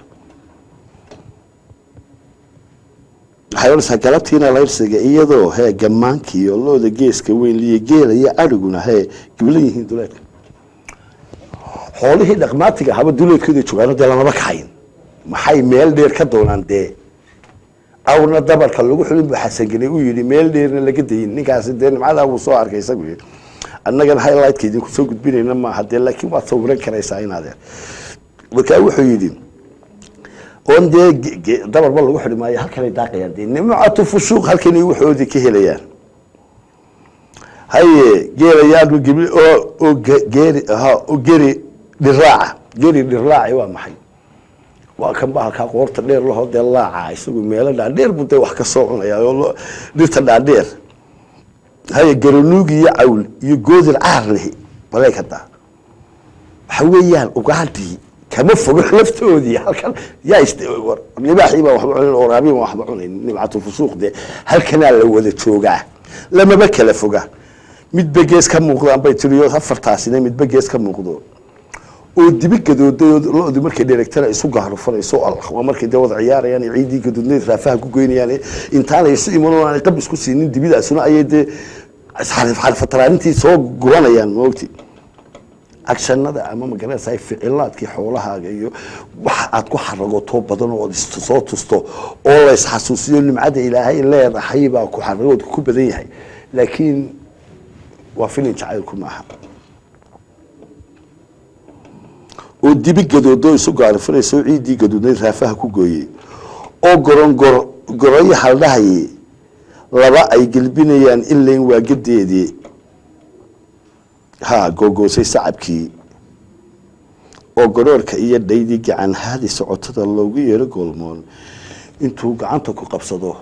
waxay odhanaysaa galabtiina layrsiga iyadoo hee gammaankiiyo looda geeska weyn liyo geela iyo adhiguna hee giblan yihiin duleedka xoolihii dhaqmaatiga haba duleedkooda joogaano dee lamaba kaxayn maxay meel dheer ka doonaan dee awrna dabarka lagu xulin buu xasangelay uu yidhi meel dheerna laga dayin ninkaasi dee nimcadaa wuu soo arkay isagu yidhi annagana highlightka idinku soo gudbinayna maaha dee laakiin waad sawiran karaysaa inaadee markaa wuxuu yidhi oon dee dabarba lagu xidhi maayo halkanay daaqayaan dee nimcatu fushuuq halkanay waxoodii ka helayaan haye geelayaan gibli oo oo geeri ha oo geri dhiraaca geri dhiraaci waa maxay waa kan bahalkaa qoorta dheer lahoo dee laaca isagu meelo dhaadheer buu dee wax ka soo cunaya oo dhirta dhaadheer haye garanuug iyo cawl iyo goodir caarlihi baleeg haddaa waxa weeyaan ugaadhii kama fogo laftoodii halkan yaa libaaxii baa waxba cunayn oraabii baa waxba cunayn nimcatu fusuuq dee halkanaa la wada joogaa lamaba kala foga midba gees ka muuqdaan bay tiriyo afartaasina midba gees ka muuqdo oo dibi gadooday oo lo-du markay dheregtana isu gaarufanayso waa markay dee wada ciyaarayaan ciidii gadoodnayd raafaha ku goynayaan intaanay isu iman aanay qab isku siinin dibidaasuna ayay dee xarfataraanintii soo guranayaan maogti agshanada ama magaranaysa ficilaadkii xoolahaaga iyo waxa aad ku xaragoto badan oo soo tusto oo la isxasuusiyo nimcada ilaahay leedahay baa ku xaragoodka ku badan yahay laakiin waa filin jacaylku maaha oo dibi gadoodo isu gaarifanaysa oo ciiddii gadoodnayd raafaha ku gooyey oo gorongor goroyo haldhahaye laba ay gelbinayaan ilayn waa gadeedii ha googoosay sacabkii oo garoorka iyo dhaydii gacan haadi socotada loogu yeero goolmoon intuu gacanta ku qabsado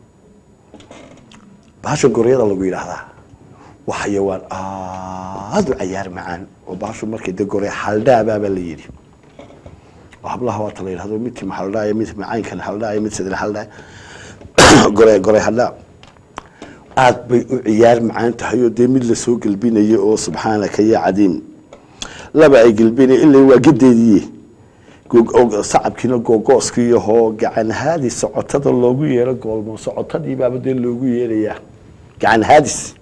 bahasha goryada lagu yidhaahdaa waa xayawaan aada u cayaar macaan oo bahashu markay de gore haldhaabaabaa la yidhi oo hablaha waata la yidhahdo mid tima haldhaaya mid macaynkan haldhaaya mid sadre haldhaaya gore gore haldhaa aada bay u ciyaar macaan tahay oo dee mid lasoo gelbinayo oo subxaanaka ya cadiim laba ay gelbinay ila waa gadeediye sacabkiina googooskiiyahoo gacan haadi socotada loogu yeero goolmo socotadii baaba dee loogu yeerayaa gacan haadis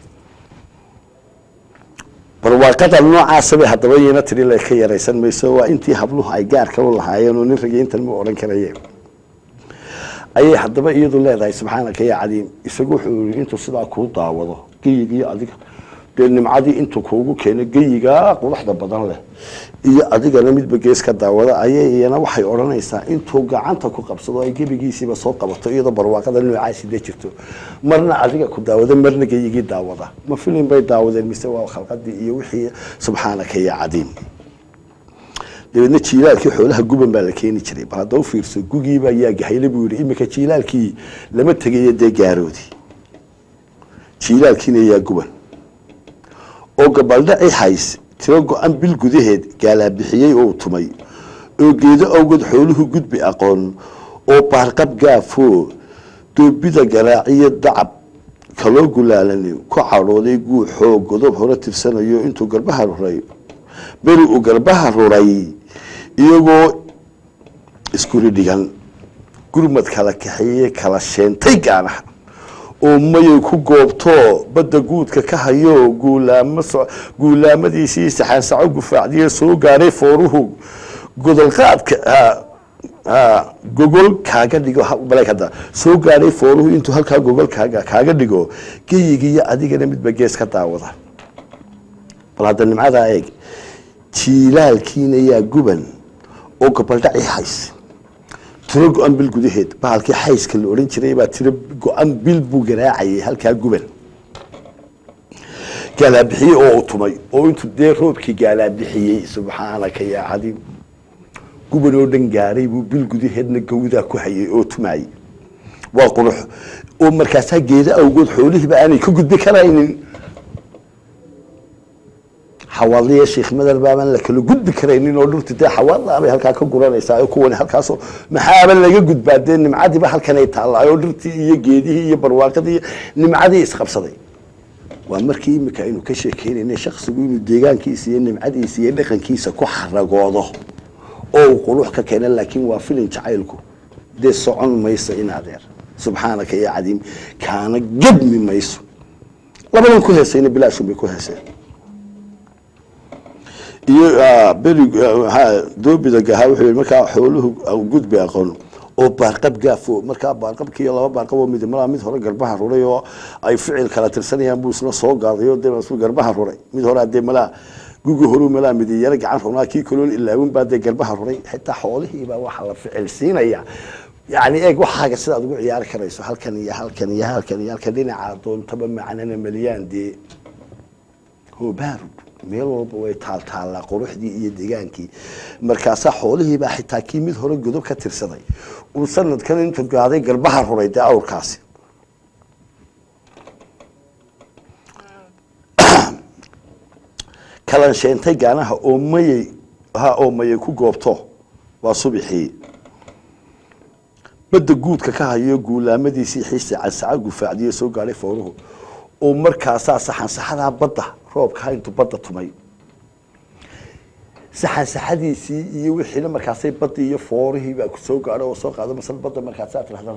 barwaaqada noocaasa bay haddaba yina tiri la ka yaraysan mayso waa intii habluhu ay gaarka u lahaayeen oo nin rageyntan ma odhan karaye ayay haddaba iyadu leedahay subxaanaka ya cadiim isagu wuxuu yii intuu sidaa kuu daawado geyigiiyo adiga dee nimcadii intuu kuugu keeno geyigaa quruxda badan leh iyo adigana midba gees ka daawada ayay iyana waxay odhanaysaa intuu gacanta ku qabsado ay gebigiisiiba soo qabato iyadoo barwaaqada noocaasi de jirto marna adiga ku daawada marna geyigii daawada ma filin bay daawadeen mise waa khalqadii iyo wixii subxaanaka ya cadiim dabeedna jiilaalkii xoolaha guban baa la keeni jiray bal hadda u fiirso gugiibaa yaa gahayle buu yihi iminka jiilaalkii lama tegayo dee gaaroodi jiilaalkiina yaa guban oo gabaldhaci hays tiro go-an bil gudaheed gaalaabixiyey oo tumay oo geedo awgeed xooluhu gudbi aqoon oo baarqab gaafoo doobida garaaciyo dacab kaloo gulaalani ku cadhooday guuxoo godob hore tirsanayo intuu garbaha ruray beri uu garbaha ruray iyagoo iskuri dhigan gurmad kala kaxeeye kala sheentay gaanaha oo mayay ku goobto badda guudka ka hayo guulaamo guulaamadiisii saxaansaco gufaacdiye soo gaadhay fooruhu godolqaadka gogol kaaga dhigo bale hadda soo gaadhay fooruhu intuu halkaa gogol kaaga kaaga dhigo geyigiiyo adigana midba gees ka daawada bal hadda nimcadaa eeg jiilaalkiina yaa guban oo gabaldhaci hays tiro go-an bil gudaheed bahalkii xayska la odhan jiray baa tiro go-an bil buu garaacayay halkaa guban gaalaabixiyey oo uu tumay oo intuu dee roobkii gaalaabixiyey subxaanaka yaa cadiim guban oo dhan gaaray buu bil gudaheedna gawdaa ku hayay oo tumaayey waa qurux oo markaasaa geeda awgood xoolihiiba aanay ka gudbi karaynin xawaadliya sheekh madar baabaan la kala gudbi karaynin oo dhurti dee xawaadlaabay halkaa ka guranaysaa oo kuwani halkaasoo maxaaba laga gudbaa dee nimcadiiba halkanay taallaa oo dhirtii iyo geedihii iyo barwaaqadii iyo nimcadii isqabsaday waa markii imika aynu ka sheekeynayna shaksigu inuu deegaankiisa iyo nimcadiisa iyo dhaqankiisa ku xaragoodo oo uu qurux ka keena laakiin waa filin jacaylku dee socon mayso in adeer subxaanaka ya cadiim kaana gebmi mayso labadan ku heesayna bilaashun bay ku heeseen iyo beri doobida gahaa wuxuu yihi markaa xooluhu gudbi aqoon oo baarqab gaafo markaa baarqabki iyo laba baarqab oo mid malaa mid hore garbaha ruray oo ay ficil kala tirsanayaan buu isna soo gaaday oo dee isku garbaha ruray mid hore dee malaa gugi horu malaa mid yaro gacan runaa kii kaloon ilaawin baa dee garbaha ruray xitaa xoolihiibaa waxaa la ficil siinaya yani eeg waxaaga sidaad ugu ciyaari karayso halkan iyo halkan iyo halkan iyo halkan dhinaca doontaba macnana maliyaan dee hobaarub meel walba way taaltaallaa quruxdii iyo degaankii markaasaa xoolihiibaa xitaa kii mid hore godob ka tirsaday uu sanadkan intuu gaaday garbaha ruray dee awrkaasi kalansheentay gaanaha oo mayay ha oo mayay ku goobto waa subixii badda guudka ka hayo guulaamadiisii xiise cansaca gufaacdiyo soo gaadhay fooruhu oo markaasaa saxansaxadaa badda roobkaa intuu badda tumay saxansaxadiisii iyo wixiina markaasay baddii iyo foorihiibaa ku soo gaadho oo soo qaado masal badda markaasaa tirahdana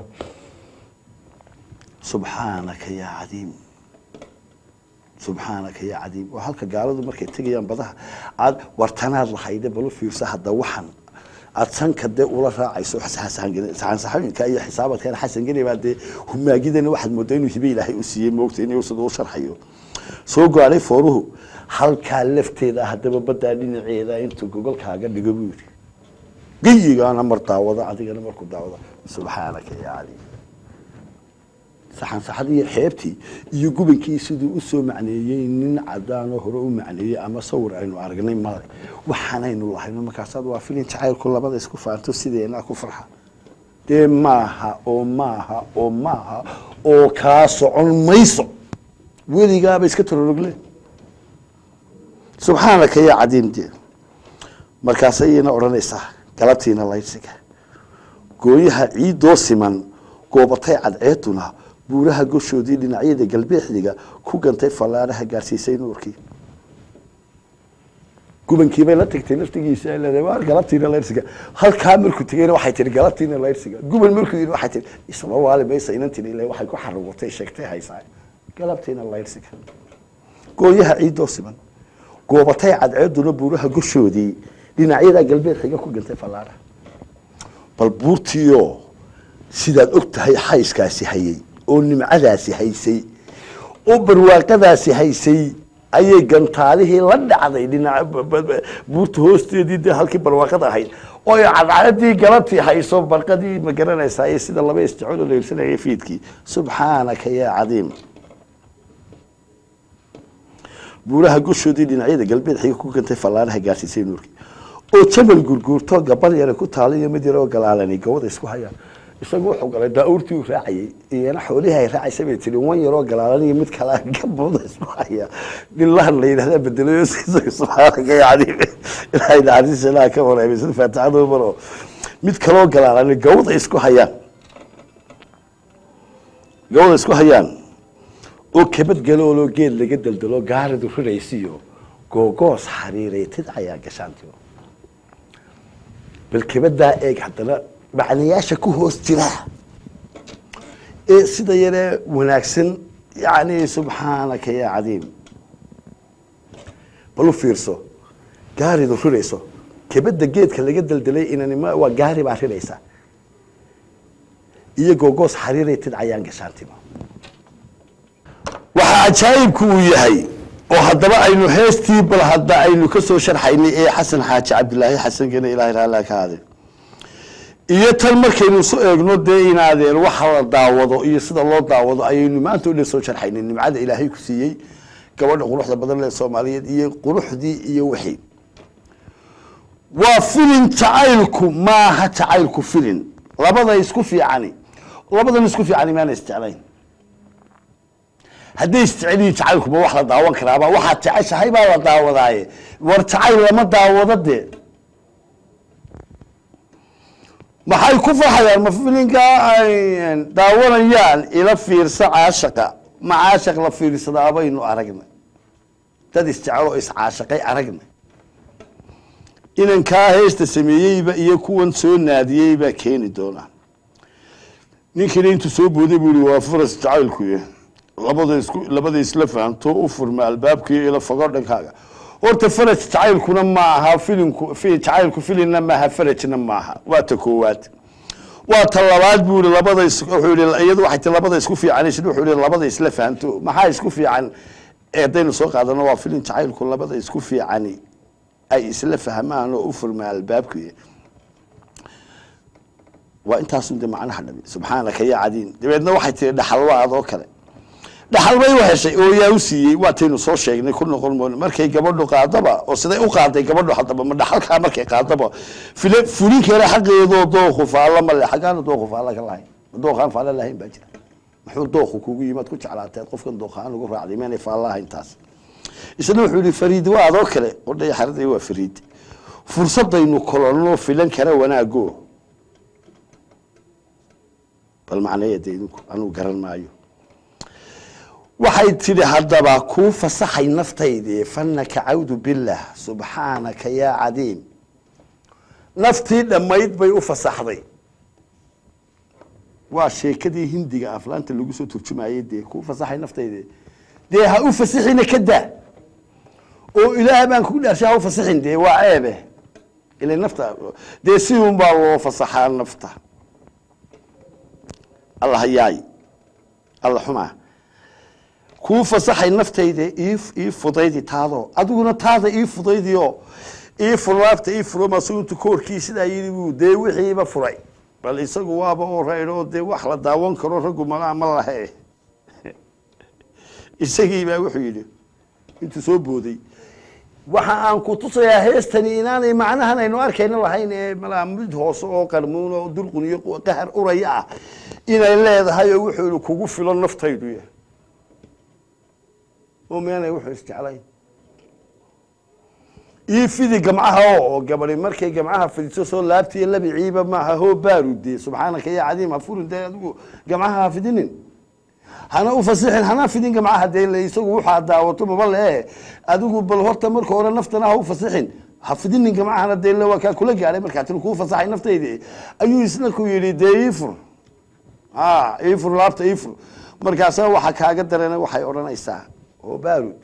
subxaanaka yaa cadiim subxaanaka yaa cadiim oo halka gaaladu markay tegayaan badaha aad wartanaad lahayde balu fiirsa hadda waxan aad sanka dee ula raacayso saxansaxooyinka iyo xisaabadkan xasan geni baa dee humaagidana waxaad moodaa inuu hibe ilaahay u siiyey moogta inuu sida u sharxayo soo gaadhay fooruhu halkaa lafteeda haddaba baddaa dhinaceeda intuu gogolkaaga dhigo buu yidhi geyigaana mar daawada adigana markuu daawada subxaanaka yaa caliim saxansaxadii xeebtii iyo gubankii siduu usoo macneeyey nin cadaanoo hore u macneeyey ama sawir aynu aragnay male waxaanaynu lahayno markaasaad waa filin jacaylku labada isku faanto sideenaa ku farxa dee maaha oo maaha oo maaha oo kaa socon mayso weligaaba iska tororogle subxaanaka yaa cadiim dee markaasayayna odhanaysaa galabtiina laydsiga gooyaha ciidoo siman goobatay cadceeduna buuraha goshoodii dhinacyada galbeexdiga ku gantay fallaaraha gaarsiisay nuurkii gubankiibay la tagtay laftigiisa leedahay waar galabtiina layrsiga halkaa markuu tegeyna waxay tihi galabtiina layrsiga guban markuu yidhi waxay tihi isma waali maysa inan tiri ilaa waxay ku xarugutay sheegtay haysaa galabtiina layrsiga gooyaha ciidoo siman goobatay cadceeduna buuraha goshoodii dhinacyada galbeedxiga ku gantay fallaaraha bal buurtiioo sidaad og tahay xayskaasi hayay oo nimcadaasi haysay oo barwaaqadaasi haysay ayay gantaalihii la dhacday dhinac buurta hoosteedii dee halkii barwaaqada ahayd oo cadcadii galabtii hayso barqadii ma garanaysaa iyo sida laba isjecol la irsanayay fiidkii subxaanaka yaa cadiim buuraha goshoodii dhinacyada galbeed xiga ku gantay fallaanaha gaarsiisay nuurkii oo jabal gurguurto gabal yare ku taala iyo mid yaroo galaalani gawada isku hayaan isagu wuxuu galay daawurtii uu raacayay iyana xoolihii ay raacaysa bay tiri wan yaroo galaalan iyo mid kale gabooda isku haya nilahan la yidhahdaa bedelayo subxaanaka yani ilaahay naxariis ilaha ka wareemay sida faatixada maro mid kaloo galaalan gawada isku hayaan gawada isku hayaan oo kabad galooloo geed laga daldalo gaaridu riraysiyo googoos xariiray tidcayaa gashaantiyo bal kabadaa eeg haddana macnayaasha ku hoos jira ee sida yaree wanaagsan yani subxaanaka yaa cadiim bal u fiirso gaaridu rirayso kabada geedka laga daldalay inanima waa gaari baa riraysa iyo googoos xariiray tidcayaan gashaantima waxaa cajaayibku uu yahay oo haddaba aynu heestii bal hadda aynu ka soo sharxaynay ee xasan xaaji cabdilaahi xasankena ilahay raalla ka haade iyo tan markaynu su eegno dee inaadeen waxa la daawado iyo sida loo daawado ayaynu maanta o dhan soo sharxaynay nimcada ilaahay ku siiyey gabadha quruxda badan lee soomaaliyeed iyo quruxdii iyo wixii waa filin jacaylku maaha jacaylku filin labada isku fiicani labadan isku fiicani maana isjeclayn hadday isjeceliyi jacaylkuba wax la daawan karaaba waxaad jeceshahay baa la daawadaaye war jacayl lama daawado dee maxay ku farxayaan ma filinkaa ay daawanayaan ila fiirsa caashaqa ma caashaq la fiirsadaa baynu aragnay dad isjecel oo iscaashaqay aragnay inankaa heesta sameeyeyba iyo kuwan soo naadiyey baa keeni doonaa ninkina intuu soo booday buu yihi waa faras jacaylkuy labada isku labada isla fahamto u furma albaabkii ila fogo dhankaaga horta faraj jacaylkuna ma aha filinku fi jacaylku filinna maaha farajna maaha waa ta koowaad waa ta labaad buu yihi labada is wuxuu yihi iyadu waxay ti labada isku fiicanaysid wuxuu yihi labada isla fahamto maxaa isku fiican ee haddaynu soo qaadano waa filin jacaylku labada isku fiicani ay isla fahmaan oo u furmaa albaabkii waa intaasun de macnaha dhami subxaanaka ya cadiin dabeedna waxay tiri dhaxalwa adoo kale dhaxal bay u heshay oo yaa u siiyey waataynu soo sheegnay ku noqon moon markay gabadhu qaadaba oo siday u qaaday gabadhu haddaba ma dhaxalkaa markay qaadaba file fulinkeena xaqeedoo dooku faalla ma le xaggaana dooku faalla ka lahayn dooqaan faalla lahayn baa jira muxuu dooku kugu yimaad ku jeclaateed qofkan dooqaan ugu raacday meenay faalla ahayn taas isna wuxuu yihi fariid waa adoo kale qodhay xaraday waa fariid fursadaynu kolonno filan kara wanaago bal macneeya de idinku anugu garan maayo waxay tidhi haddaba kuu fasaxay naftaydii fanaka cawdu bilah subxaanaka yaa cadiim naftii dhammayd bay u fasaxday waa sheekadii hindiga aflaanta lagu soo turjumayey dee kuu fasaxay naftaydi dee ha u fasixina ka daa oo ilaah baan kugu dhaarshay ha u fasixin dee waa ceebe ila nafta dee si un baa loo fasaxaa nafta alla hayaay alla xumaa kuu fasaxay naftayda ii ii fudaydi taadoo adiguna taada ii fudaydiyo ii furlaabta ii furo masuuntu koorkii sidaa yidhi buu dee wixiiba furay bal isagu waaba oo raydho dee wax la daawan karo raggu malaa ma lahe isagii baa wuxuu yidhi intuu soo booday waxa aan ku tusayaa heestani inaanay macnahan aynu arkayna lahayn ee malaa mid hoose oo qarmuun oo dulqun iyo qahar uraya ah inay leedahay oo wuxuu yihi kugu filo naftaydu ya oo meenay wuxuu isjeclayn ii fidi gamcaha oo gabadi markay gamcaha fidiso soo laabtiiyo labiciiba maaha hoo baarude subxaanaka ya cadiim ha furin dee adigu gamcaha ha fidinin hana u fasixin hana fidin gamcaha dee le isagu waxaa daawato maba lee adigu bal horta marka hore naftana ha u fasixin ha fidinin gamcahana dee le waa kaa kula gaadhay markaa tiri kuu fasaxay naftaydi ayuu isna ku yidhi dee iifur ha iifur laabta iifur markaasa waxa kaaga darana waxay odhanaysaa oo baarud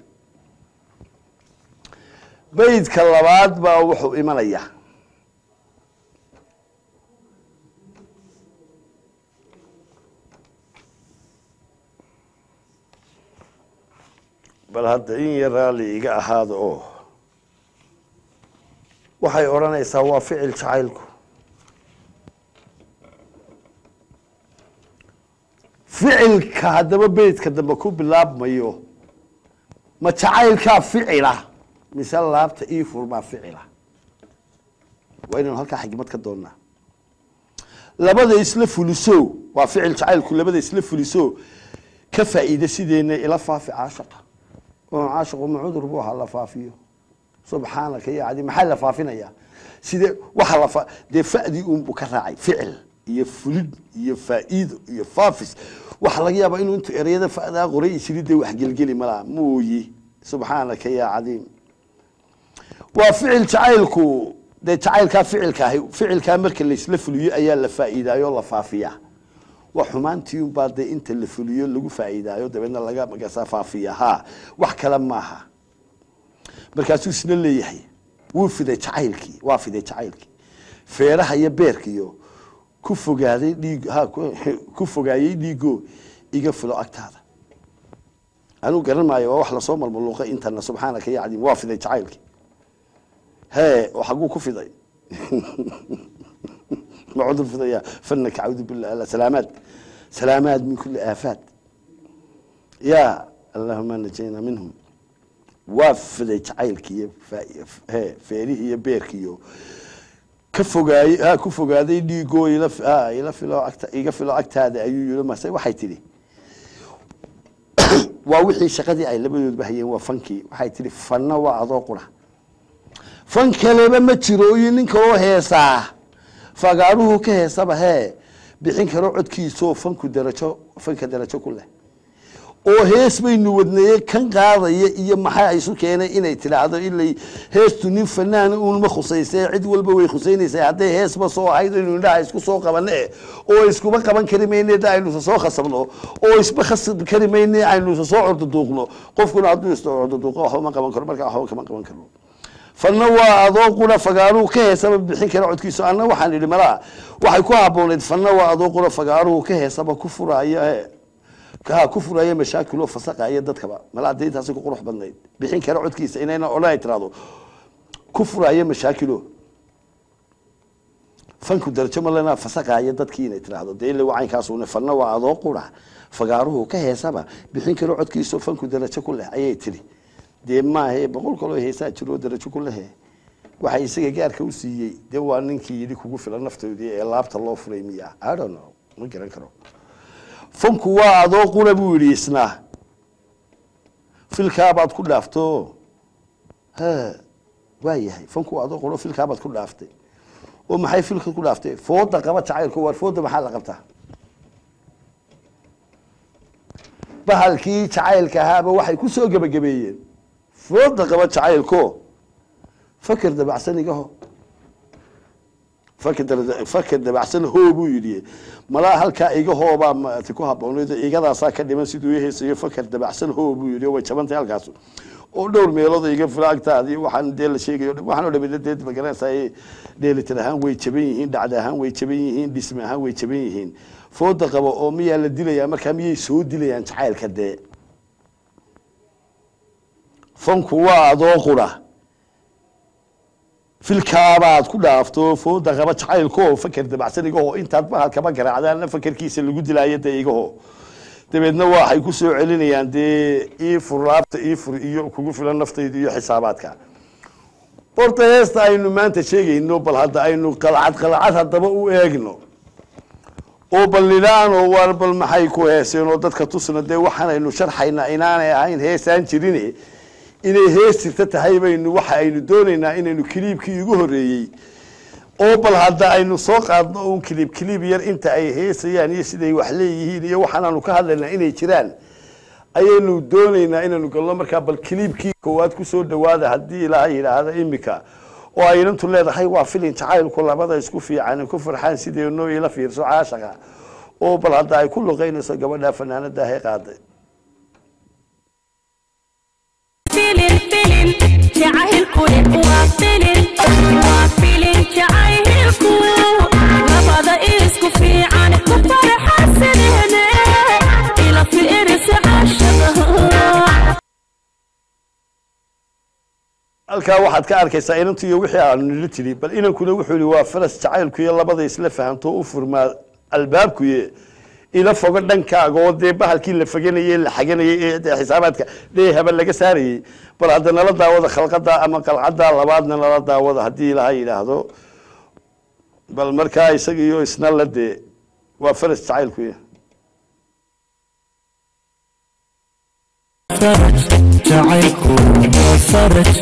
baydka labaad baa wuxuu imanaya bal hadda in yar raalli iga ahaada oo waxay odhanaysaa waa ficil jacaylku ficilka haddaba beydka dambe ku bilaabmayo ma jacaylkaa ficila mise laabta ii furmaa ficila waa inaynu halkaa xigmad ka doonnaa labada isla fuliso waa ficil jacaylku labada isla fuliso ka faa'iida sideena ila faafi caashaqa oo caashaqu ma cudur buu ahaa la faafiyo subxaanaka ya cadi maxaa la faafinayaa sidee waxa la fa dee fa'dii unbuu ka raacay ficil iyo fulid iyo faa'iido iyo faafis waxaa laga yaabaa inuu intuu ereyada fa'daa qoray isiri dee wax gelgeli malaa mooyi subxaanaka ya cadiim waa ficil jacaylku dee jacaylkaa ficilka ahi ficilkaa marka laysla fuliyo ayaa la faa'iidaayo la faafiyaa waa xumaantii unbaa dee inta la fuliyo lagu faa'iidaayo dabeedna laga magasa faafiya ha wax kale maaha markaasuu isna leeyahay wuu fiday jacaylkii waa fiday jacaylkii feeraha iyo beerkiyo ku fogaaday dhiig ha ku fogaayey dhiigo iga filo agtaada anuu garan maayo waa wax lasoo malmaluuqay intana subxaanaka ya cadiim waa fiday jacaylkii hee oo xaguu ku fiday ma cudur fidaya fanaka cawdu billah salaamaad salaamaad min kuli aafaat ya allahuma najayna minhum waa fiday jacaylki iyo fa- he feerihii iyo beerki iyo ka fogaayey ha ku fogaaday dhiigoo ila fi- ha, ila filo agta iga filo agtaada ayuu yiri mase waxay tidhi waa wixii shaqadii ay labadoodba hayeen waa fankii waxay tidhi fanna waa adoo qura fan kaleba ma jiro iyo nin kaloo heesaa fagaaruhu ka heesaba hee bixin karo codkiisoo fanku darajo fanka darajo ku leh oo hees baynu wadneeye kan qaadaya iyo maxaa isu keenay inay tidhaahdo ilay heestu nin fanaan uunma khusayse cid walba way khusaynaysaa hadday heesba soo ahayd aynu indhaha isku soo qabane oo iskuba qaban kari mayne da aynu soo khasabno oo isba khasab kari mayne aynu soo cordoduuqno qofkuna hadduu is cordoduuqo waxba ma qaban karo markaa waxba kama qaban karo fanna waa adoo qura fagaaruhu ka heesaba bixin kara codkiisa anna waxaan idhi malaa waxay ku habbooneyd fanna waa adoo qura fagaaruhu ka heesaba ku furaayo he ha ku furaya mashaakiloo fasaqaya dadkaba malaa dee intaasi ku qurux badnayd bixin kara codkiisa inayna odhan ay tiraahdo ku furaya mashaakilo fanku darajo malena fasaqaya dadkii inay tiraahdo dee ila wacaynkaasune fanna waa adoo qura fagaaruhu ka heesaba bixin karo codkiisao fanku darajo ku leh ayay tidhi dee maahe boqol kaloo heesaa jiroo darajo ku lehe waxa isaga gaarka u siiyey dee waa ninkii yidhi kugu filan naftoodii ee laabta loo furay miya i don't know ma garan karo fanku waa adoo qura buu yidhi isna filkaabaad ku dhaafto ha waa yahay fanku waa adoo qura filkaabaad ku dhaaftay oo maxay filka ku dhaaftay fooda qaba jacaylku waar fooda maxaa la qabtaa bahalkii jacaylka ahaaba waxay ku soo gebagabeeyeen fooda qaba jacaylko faker dabacsan igaho faker dara- faker dabacsan hoo buu yidhi malaa halkaa igahoobaa maati ku habbooneyd igadaasaa ka dhiman siduu ihaysayo faker dabacsan hoo buu yidhi oo way jabantay halkaas oo dhowr meelood iga fila agtaadii waxaan dee la sheegayo waxaan oo dhamina dee magaranaysaa dheelitir ahaan way jaban yihiin dhacda ahaan way jaban yihiin dhisme ahaan way jaban yihiin fooda qabo oo miyaa la dilayaa markaa miyay soo dilayaan jacaylka dee fanku waa adoo qura filkaabaad ku dhaafto fooda qaba jacaylko faker dabacsan igaho intaad bahalkaba garaacdaanna fakerkiisa lagu dilaayo dee igaho dabeedna waxay ku soo celinayaan dee ii fur laabta ii fur iyo kugu filan naftayda iyo xisaabaadka horta heesta aynu maanta sheegayno bal hadda aynu qalcad qalcad haddaba u eegno oo bal nidhaano waar bal maxay ku heeseen oo dadka tusna dee waxaanaynu sharxaynaa inaanay ahayn heesaan jirine inay hees jirta tahay baynu waxa aynu doonaynaa inaynu kiliibkii ugu horeeyey oo bal hadda aynu soo qaadno un kiliib kiliib yar inta ay heesayaan iyo siday wax leeyihiin iyo waxaanaanu ka hadlaynaa inay jiraan ayaynu doonaynaa inaynu galno markaa bal kiliibkii koowaad kusoo dhawaada haddii ilaahay yidhaahda imika oo aynantu leedahay waa filin jacaylku labada isku fiican ku farxaan sideenoo ila fiirso caashaqa oo bal hadda ay ku luqaynayso gabadha fanaanada he qaaday filin filin jacaylku waa filin waa filin jacaylku labada isku fiican ku farxasaneene ila fiirisa caashada halkaa waxaad ka arkaysaa inantu iyo wixii aanu nila tiri bal inankuna wuxuu yihi waa faras jacaylku iyo labada isla fahanto u furmaa albaabkuye ila fogo dhankaaga oo dee bahalkii la faganayey la xaganayey ee dee xisaabaadka dheehaba laga saarayey bal hadda nala daawada khalqada ama qalcadda labaadna nala daawada haddii ilaha yidhaahdo bal markaa isaga iyo isna la dee waa faras jacaylkuye فرج جعلكم فرج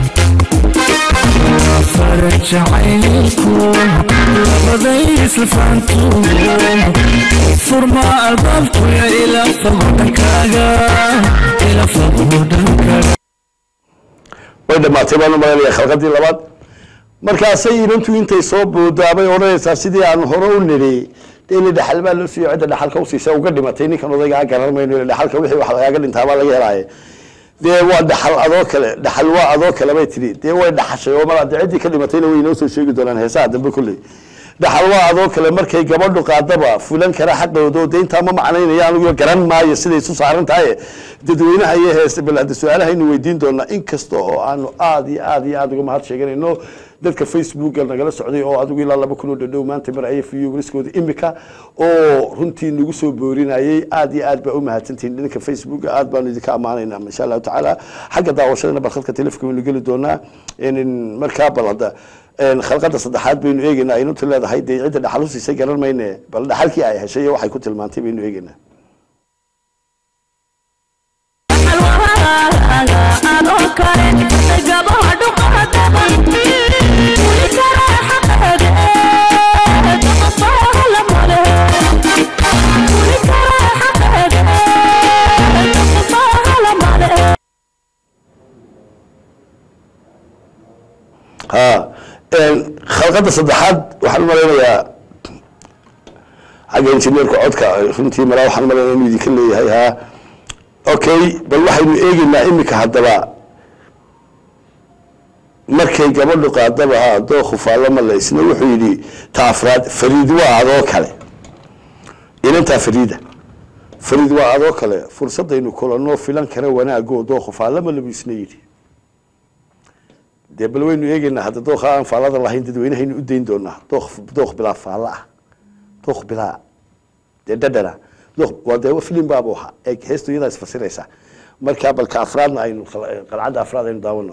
فرج جعلكم لبديس الفانتوم فرما البابكو يا إلى فضلكاغا إلى فضلكاغا way dhamaatay baan u malaynayaa khalqadii labaad markaasay inantu intay soo boodaabay odhanaysaa sidii aan hore u nidhi dee ila dhaxal baa loo siiyo cidda dhaxalka usiisa uga dhimatay ninkan odaygaa garan mayno ila dhaxalka wixii wax lagaaga dhintaabaa laga helaaye dee waa dhaxal adoo kale dhaxal waa adoo kale bay tidhi dee way dhaxashay oo mala dee ciddii ka dhimatayna way inoo soo sheegi doonaan heesaha dambe kulley dhaxal waa adoo kale markay gabadhu qaadaba fulan kara xaqooda oo dee intaa ma macnaynaya anigu garan maayo siday isu saaran tahay dadweynaha iyo heesta bal hadda su-aalahaynu weydiin doonaa inkasta oo aanu aada iyo aada iyo aada uga mahad sheeganayno dadka facebooka nagala socday oo adigu ilaa laba kun oo dhadhow maanta mar ayay viewriskooda imika oo runtii nagu soo boorinayay aad iyo aad baa u mahadsantihiin dhanka facebooka aad baanu idinka ammaanaynaa insha allahu tacaala xagga daawashadana bal khadka telefonka waynu geli doonaa in markaa bal hadda een, khalqada saddexaad baynu eegeynaa aynunta leedahay dee cidda dhaxal u siisay garan mayne bal dhaxalkii ay heshay iyo waxay ku tilmaantay baynu eegeynaa ha een, khalqada saddexaad waxaan malaynayaa xagga injineerka codka runtii malaa waxaan malaynaya inuu idinka leeyahay ha okay bal waxaynu eegeynaa imika haddaba markay gabadhu qaadaba ha dooku faallama isna wuxuu yidhi ta afraad fariid waa adoo kale inantaa fariida fariid waa adoo kale fursadaynu kulanoo filan kara wanaagoo dooku faallama labu isna yidhi dee bal waynu eegeynaa hadda dooka aan faallada lahayn dadweynahaynu u dayn doonaa dook dook bilaa faallo ah dook bilaa dee dhadhana dook waa dee filim baaba waxa eeg heestu iyadaa isfasiraysa markaa balka afraadna aynu qal- qalcadda afraad aynu daawano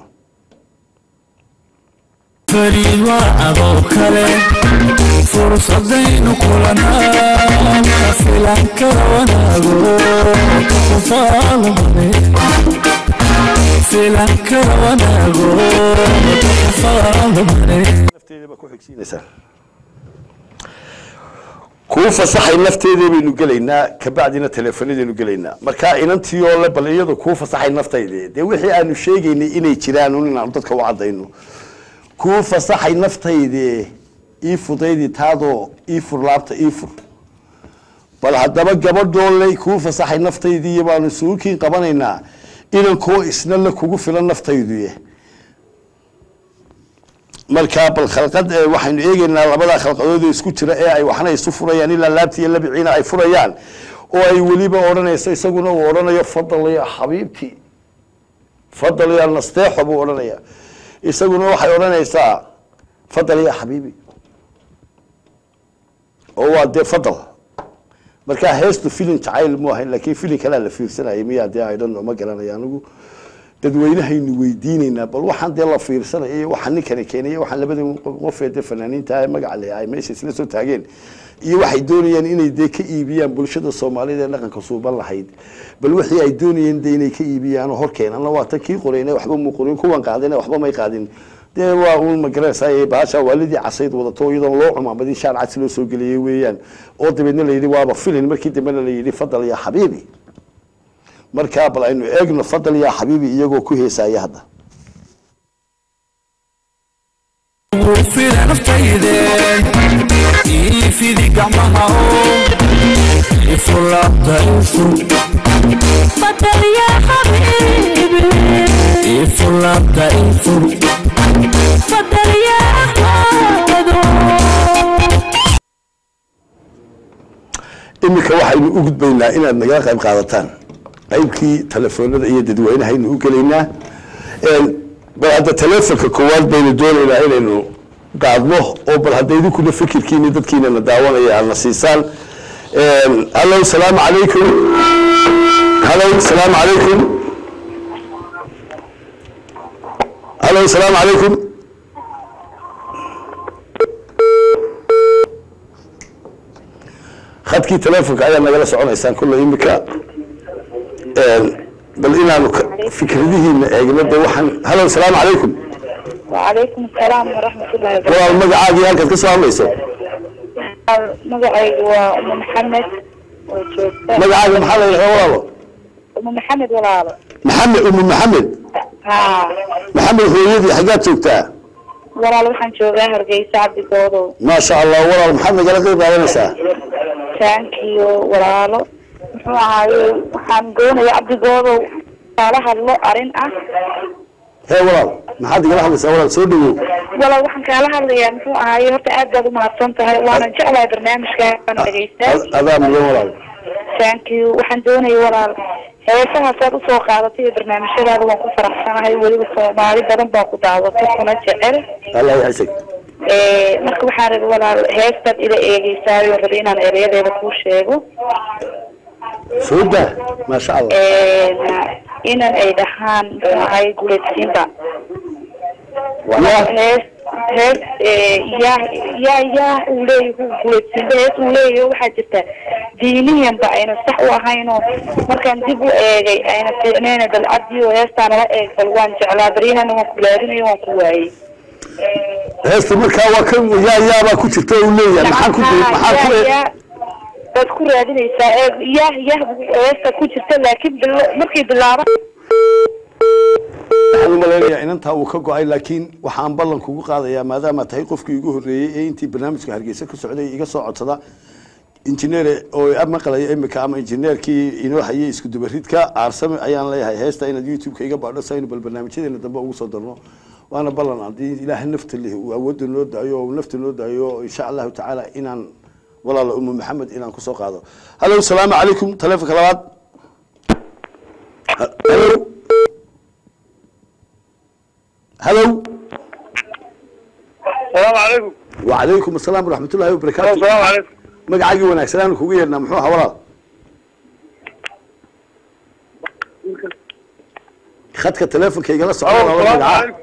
fariid waa adoo kale fursadaynu kulanaa ma filan kara wanaago kufaalumane filan kara wanaago kufaalumane nafteeda baa ku xigsiinaysaa kuu fasaxay nafteeda baynu gelaynaa kabacdina teleefanadaynu gelaynaa marka inantii oo le bal iyadu kuu fasaxay naftayde dee wixii aanu sheegaynay inay jiraan un inaanu dadka u cadayno kuu fasaxay naftayde ii fudaydi taadoo ii fur laabta ii fur bal haddaba gabadhoo le kuu fasaxay naftaydii baanu isugu kiin qabanaynaa inankoo isna la kugu filan naftayduye markaa bal khalqad ee waxaynu eegeynaa labadaa khalqadood ee isku jira ee ay waxna isu furayaan ilaa laabtii iyo labiciina ay furayaan oo ay weliba odhanayso isaguna uu odhanayo fadal ya xabiibti fadal ya nasteexo buu odhanaya isaguna waxay odhanaysaa fadal ya xabiibi oo waa dee fadal markaa heestu filin jacayl mu ahayn laakiin filin kalea la fiirsanayay miyaa dee i don't know ma garanaya anigu dadweynahaynu weydiinaynaa bal waxaan dee la fiirsanaya iyo waxaa ninkani keenaya waxaan labada qofee dee fanaaniinta ee magaca leh ay meesha isla soo taageen iyo waxay doonayaan inay dee ka iibiyaan bulshada soomaalida ee dhaqanka suuban lahayd bal wixii ay doonayeen dee inay ka iibiyaan oo horkeenana waa tan kii qorayna waxba muu qorin kuwan qaadina waxba may qaadin dee waa uun magaranaysaa bahasha waalidii casayd wadato iyadoon loo cumaamadin shaar cas loo soo geliyey weeyaan oo dabeedna la yidhi waaba filin markii dambena la yidhi fadal ya xabiibi markaa bal aynu eegno fadal ya xabiibi iyagoo ku heesaya hadda fila naftayde ii fidi gacmaha oo ifulaabta ifur بدل يا حبيبي ifulaabta ifur بدل يا أحمد iminka waxaynu u gudbaynaa inaad nagala qayb qaadataan qaybkii telefoonada iyo dadweynahaynu u gelaynaa bal hadda telefonka koowaad baynu doonaynaa inaynu qaadno oo bal hadda idinkuna fikirkiini dadkiina na daawanaya aad na siisaan hallo salaamu calaykum hallo salaamu calaykum hallo salaamu calaykum khadkii telefonka ayaa nagala soconaysaan kulle imika bal inaanu ka- fikradihiina eegno de waxaan hallo salaamu calaykum وعليكم السلام ورحمة الله walaal وبركاته magacaagii halkaad ka soo hadlayso مقعي وأم محمد وجوزة magacaaga maxaa la yidhahdaa walaalo أم محمد ولا maxamed umu maxamed ها maxamed hooyadii xaggaad joogtaa ولا waxaan joogaa hargeysa cabdigoodo maasha allah walaal maxaad nagala qayb qaadanaysaa taankiyo walaalo muxuu ahaaye waxaan doonaya cabdigoodo kala hadlo arrin ah hee walaal maxaad igala hadlaysaa walaal soo dhawow walaal waxaan kaala hadlayaa muxuu ahaaye horta aad baad umahadsan tahay waana jeclahay barnaamijka aan dhegeystaa Ad- adaa mudan walaal thank you waxaan doonaya walaal heesahaasaad usoo qaadatay iyo barnaamijyadaada waan ku faraxsanahay weliba soomaali badan baa ku daadatay kuna jecel allah yaxsig Eh, marka waxaan rabi walaal heestaad ila eegeysaayo rabi inaan ereyadeeda kuu sheego soo daa maasha allah inan ay dhahaan muxuu ahay guleedsiinba yaa hees hees eh, yaa yaa yaa uu leeyahay guleedsiinba hees uu leeyahay waxaa jirta diiniyanba ayna sax u ahaynoo markaan dib u eegay ayna fiicneen dalcadiyo heestaan la eeg bal waan jeclaa baryahana waan ku laadinayo waan ku waayey heesta markaa waa kan yaa yaabaa ku jirta uu leeyahay maxaan ku maxaan ku yaa- yaa- waad ku raadinaysaa ee yah yah heesta ku jirta laakiin bil- markay bilaaba waxaan u malaynayaa inantaa uu ka go-ay laakiin waxaan ballan kugu qaadayaa maadaama tahay qofkii igu horreeyey ee intii barnaamijka hargeysa ku socday iga soo codsada injineer oo maqlaya imika ama injineerkii inoo hayay isku dubaridka aarsame ayaan leeyahay heesta inaad youtube-ka iga baadho si aynu bal barnaamijyadeena dambe ugu soo darno waana ballan haddii ilaahay nafta leh uu awoodda noo daayo oo nafta noo daayo insha allahu tacaala inaan walaala umu maxamed inaan kusoo qaado hallo salaamu calaykum taleefonka labaad hallo هلو السلام عليكم وعليكم السلام ورحمة الله وبركاته السلام عليكم magacaaga wanaagsan aan kugu yeernaa muxuu ahaa walaal khadka telefonka igala socda الو walaal السلام magaca عليكم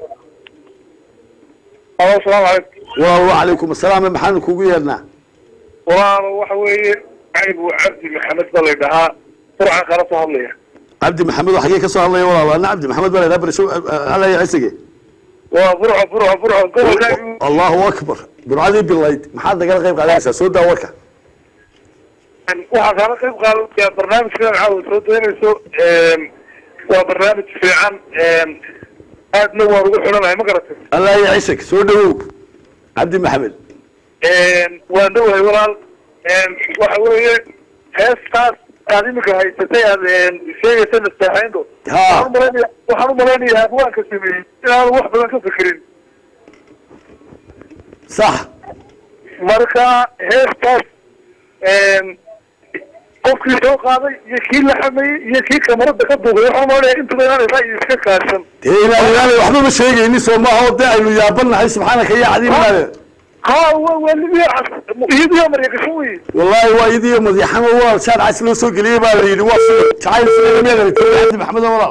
الو السلام عليكم walaal wacalaykum asalaam maxaan kugu yeernaa walaal waxa weeye cayb cabdi maxamed baa laydhahaa furcan kala soo hadlaya cabdi maxamed oo xagee ka soo hadlaya walaal waana cabdi maxamed baa laydhaa barisho halaya cisige waa furco furco furco gobolkaagi allahu akbar burcadii bilayd maxaad nagala qayb qaadanaysaa soo daa warka waxaa kaala qayb qaadaya barnaamijkan caawa soo daynayso waa barnaamij fiican aadna waan ugu xidhanahay ma garatay allah ya cisig soo dhawow cabdi maxamed waan dhowahay walaal waxa weeye heestaas aad imika haysatay aad sheegaysa nastaxayndo Ha. waxaan umalaynaya waxaan umalaynaya abwaanka sameeyey inaan wax badan ka fikirin sax marka heestaas qofkii soo qaaday iyo kii la xameeyey iyo kii kamarada ka duubay waxaan umalaynaya intuba inaan ra'yi iska kaashan dee inaan inaanay waxba ma sheegayni soo maaha oo dee aynu yaabanahay subxaanaka ya cadiim inaane ha wa waa libiya cas iyadiyo maryagasho wey والله وايدي مديحان والله شارع عسلو سوق لي بالي وصل جعل سلام يا غريب عبد محمد والله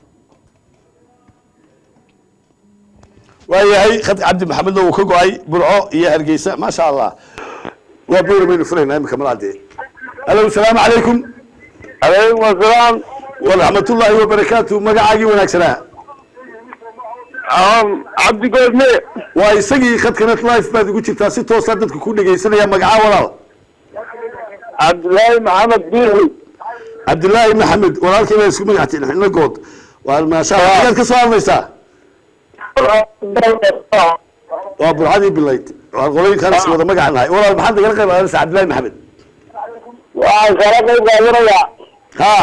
وياي خد عبد محمد لو كغاي برعو يا هرجيسه ما شاء الله وبور من فرنا امك مرادي الو السلام عليكم عليكم السلام ورحمه الله وبركاته مقعاقي وناكسنا cabdi goodme waa isagii khadkanet life baad ugu jirtaa si toosa dadka ku dhegaysanaya magacaa walaal cabdillaahi maxamed biixi cabdilaahi maxamed walaalkii baa isku magactiin xidhna good waa maasha allah ayaad ka soo hadlaysaa waa burcadii bilayd waa qolooyinkaan is wada magaca nahay walaal maxaad nagala qayb qaadanaysaa cabdillahi maxamed waxaan kala qayb qaadanayaa ha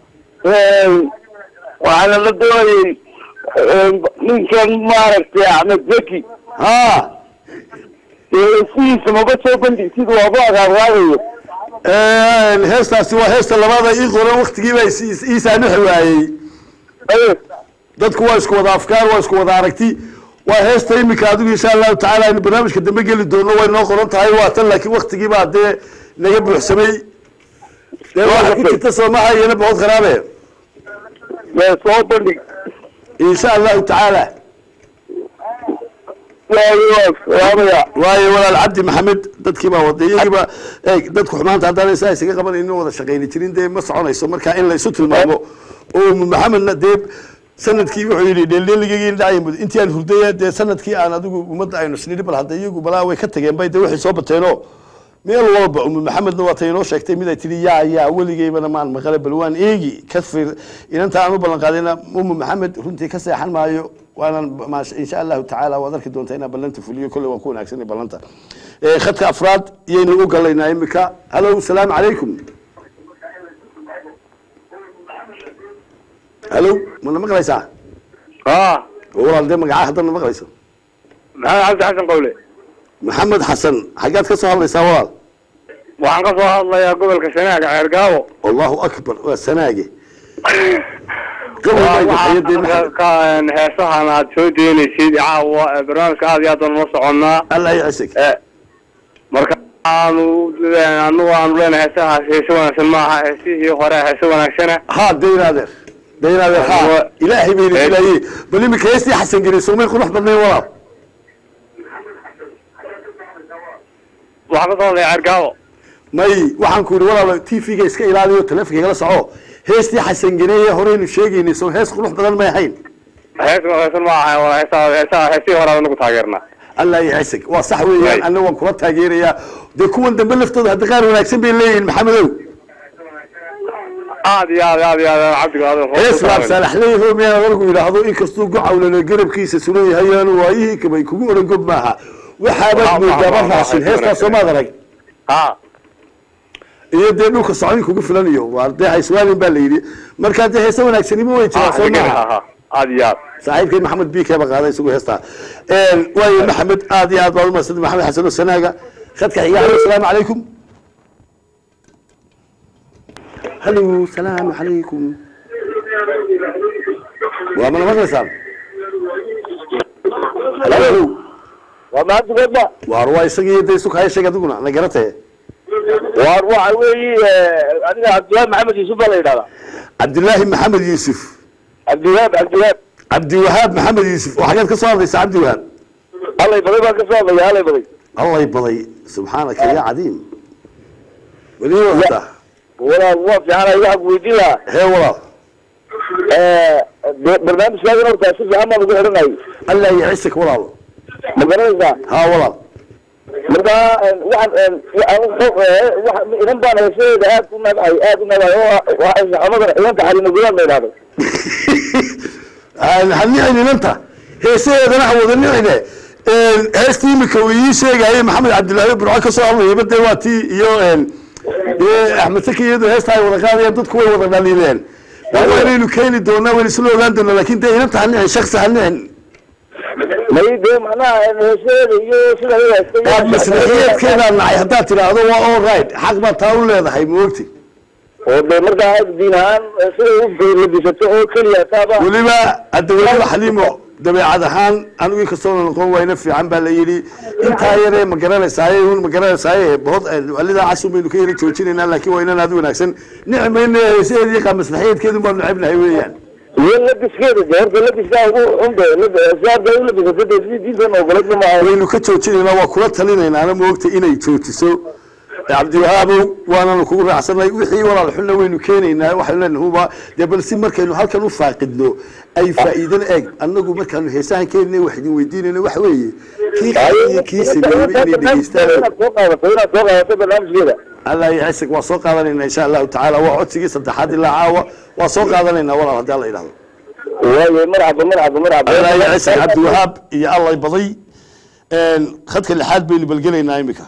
waxaana la doonayay ninkan maaragtay axmed zeki ha sidiisa maba soo bandhig sida waabu agaarwaadayo heestaasi waa heesta labaada ii qoran waktigii baa is- is- ii saamixi waayey dadku waa isku wada afkaar waa isku wada aragti waa heesta imika adigu insha allahu tacaala aynu barnaamijka dambe geli doono way noo qoran tahay waa tan laakiin waktigii baa dee naga buuxsamay dee waxa ku jirta soomaha iyana boqod qaraabe soo bandhig insha allahu tacaala salaamaya waayo walaal cabdi maxamed dadkii baa waday iyagiiba eeg dadku xumaanta haddaan saa isaga qabanaynin wada shaqayni jirin dee ma soconayso marka in la isu tilmaamo oo umu maxamedna dee sanadkii wuxuu yidhi dheeldheeligeygi dhacay mud intii aan hurdaya dee sanadkii aan adigu ummadda aynu isnidhi bal hadda iyagu balaa way ka tageen bay dee waxay soo bateenoo meel walba umu maxamedna waa tay inoo sheegtay mid ay tihi yaa yaa weligeybana maan maqale bal waan eegi ka fir inanta aan u ballan qaadayna umu maxamed runtii ka seexan maayo waanan maasha insha allahu tacaala waad arki doontaa inaan ballanta fuliyo kolley waan ku wanaagsanay ballanta Eh, khadka afraad iyaynu u galaynaa imika hallo salaamu calaykum hallo mana maqlaysaa ha walaal dee magacaa haddana maqlayso maxamed cabdi xasan qawle maxamed xasan xaggaad ka soo hadlaysaa walaal waxaan ka soo hadlayaa gobolka sanaaga ceergaabo allahu akbar waa sanaage gabal baa gaxayadii maxamed heesahan aad soo deynaysid caawa ee barnaamijka aad iyo aad baan ula soconnaa allah ycisig Eh, marka aanu anagu aanu leenahay heesahaas heese wanaagsan maaha heesihii hore heese wanaagsana ها دين هذا دين هذا ها هو- إلهي بين إلهي بل إنك يستي حسن قري سومي قروح بدني ورا waxaa ka soo ceergaawo ماي وحن كوري ورا تي في جيس كإلهي وتلفك يلا صعو هيستي حسن قري هورين الشيء نسو هيس قروح بدل ما يحين hees wanaagsan maaha waa heesaha heesaha heesihii hore anagu taageernaa الله يعسك وصح ويان ماي. أنا وكرة تاجيريا دي كون دم لفتو هاد غير وناكسن بين لين محمد aad iyo aad aad iyo aad cabdiga aad هيس لاب سالح ليه هو ميا ورقو يلاحظو إن كستو قعو لنا قرب كيس سنوي هيان وايه كما يكون رنقب معها وحابت آه، من آه، جابر آه، راسين آه، هيس آه، تاسو ما درق ha iyo dee dhulka socodin kugu filanayo waa dee hayswaalin baa la yidhi markaa dee heese wanaagsanimo way jiraa soo maaha ha aad iyo aad saaxiibkeen maxamed biike ba qaaday isagu heestaa waayo maxamed aad iyo aad baad umadsantay maxamed xasan oo sanaaga khadka xiga halo asalaamu calaykum halo salaamu calaykum waa mana maqlaysaan halo waa mahadsanedba waar waa isagii dee isu kaya sheeg adiguna na garatee waar waxa weeye adiga cabdiwahaab maxamed yuusuf baa la yidhahdaa cabdilaahi maxamed yuusuf cabdiwahaab cabdiwahaab cabdiwahaab maxamed yuusuf oo xageed ka soo hadlaysa cabdiwahaab allay baday baan ka soo hadlaya allay baday الله يبضي سبحانك يا عظيم ولي وقتها walaal waa fiican waxaan ku weydiin lahaa هي والله barnaamijkaagan horta si fiican baan ugu xidhanay الله يعيسك والله ma garanaysaa ها والله marka waxaan inan baan heesadeeda aad u nabcay aad u nabcay oo xamadan ciidanka xalina gudaad la yidhahdo هنعني انت هي سيدة انا عوض النعمة هستي مكوي شيء جاي محمد عبد الله بن عكا صار لي بدي واتي يو احمد سكي يدو هستاي ولا قال يدد كوي ولا دليلين وين انه كاين دونا وين سلو غاندنا لكن ده انت هنعني شخص هنعني may dee macnaha heesadeeda iyo sida waad masraxiyeedkeeda nacay haddaad tidhaahdo waa all right xaq baad taa u leedahay moogti oo dee markaa diin ahaan sida u labisato oo keliya taaba weliba adaweyada xaliimo dabeecad ahaan anigu inkastoo noqon wayna fiican baa la yidhi intaa yaree ma garanaysaaye un ma garanaysaaye bood walidaa casun baynu ka yara joojinaynaa laakiin waa inaan aad u wanaagsan nicmayna heesaheedii qa maslaxiyeedkeedu baanu necebnahay weeyaan iyo labiskeeda dee horta labiskaa ugu xunbe siaada u labisato dee sidii diintan ogoladna maaha waynu ka joojinaynaa waa kula talinaynaana moogta inay joojiso cabdiwahaabow waananu kugu raacsanay wixii walaal xunna waynu keenaynaa waxaynu leenahay huba dee bal si markaynu halkan u faaqidno ay faa'iidana eeg annagu markaanu heesahan keenina wax idin weydiinayno waxa weeye kii qaaday iyo kii sameeyey inay dhegeystaan inaad soo qaadato inaad soo qaadato barnaamijkeeda allah yacasig waa soo qaadanaynaa insha allahu tacaala waa codsigii saddexaad ilaa caawa waa soo qaadanaynaa walaal haddii alla yidhahdo waaye marxaba marxaba marxaba allah yacasig cabdiwahaab iyo allay baday khadka lixaad baynu balgelaynaa imika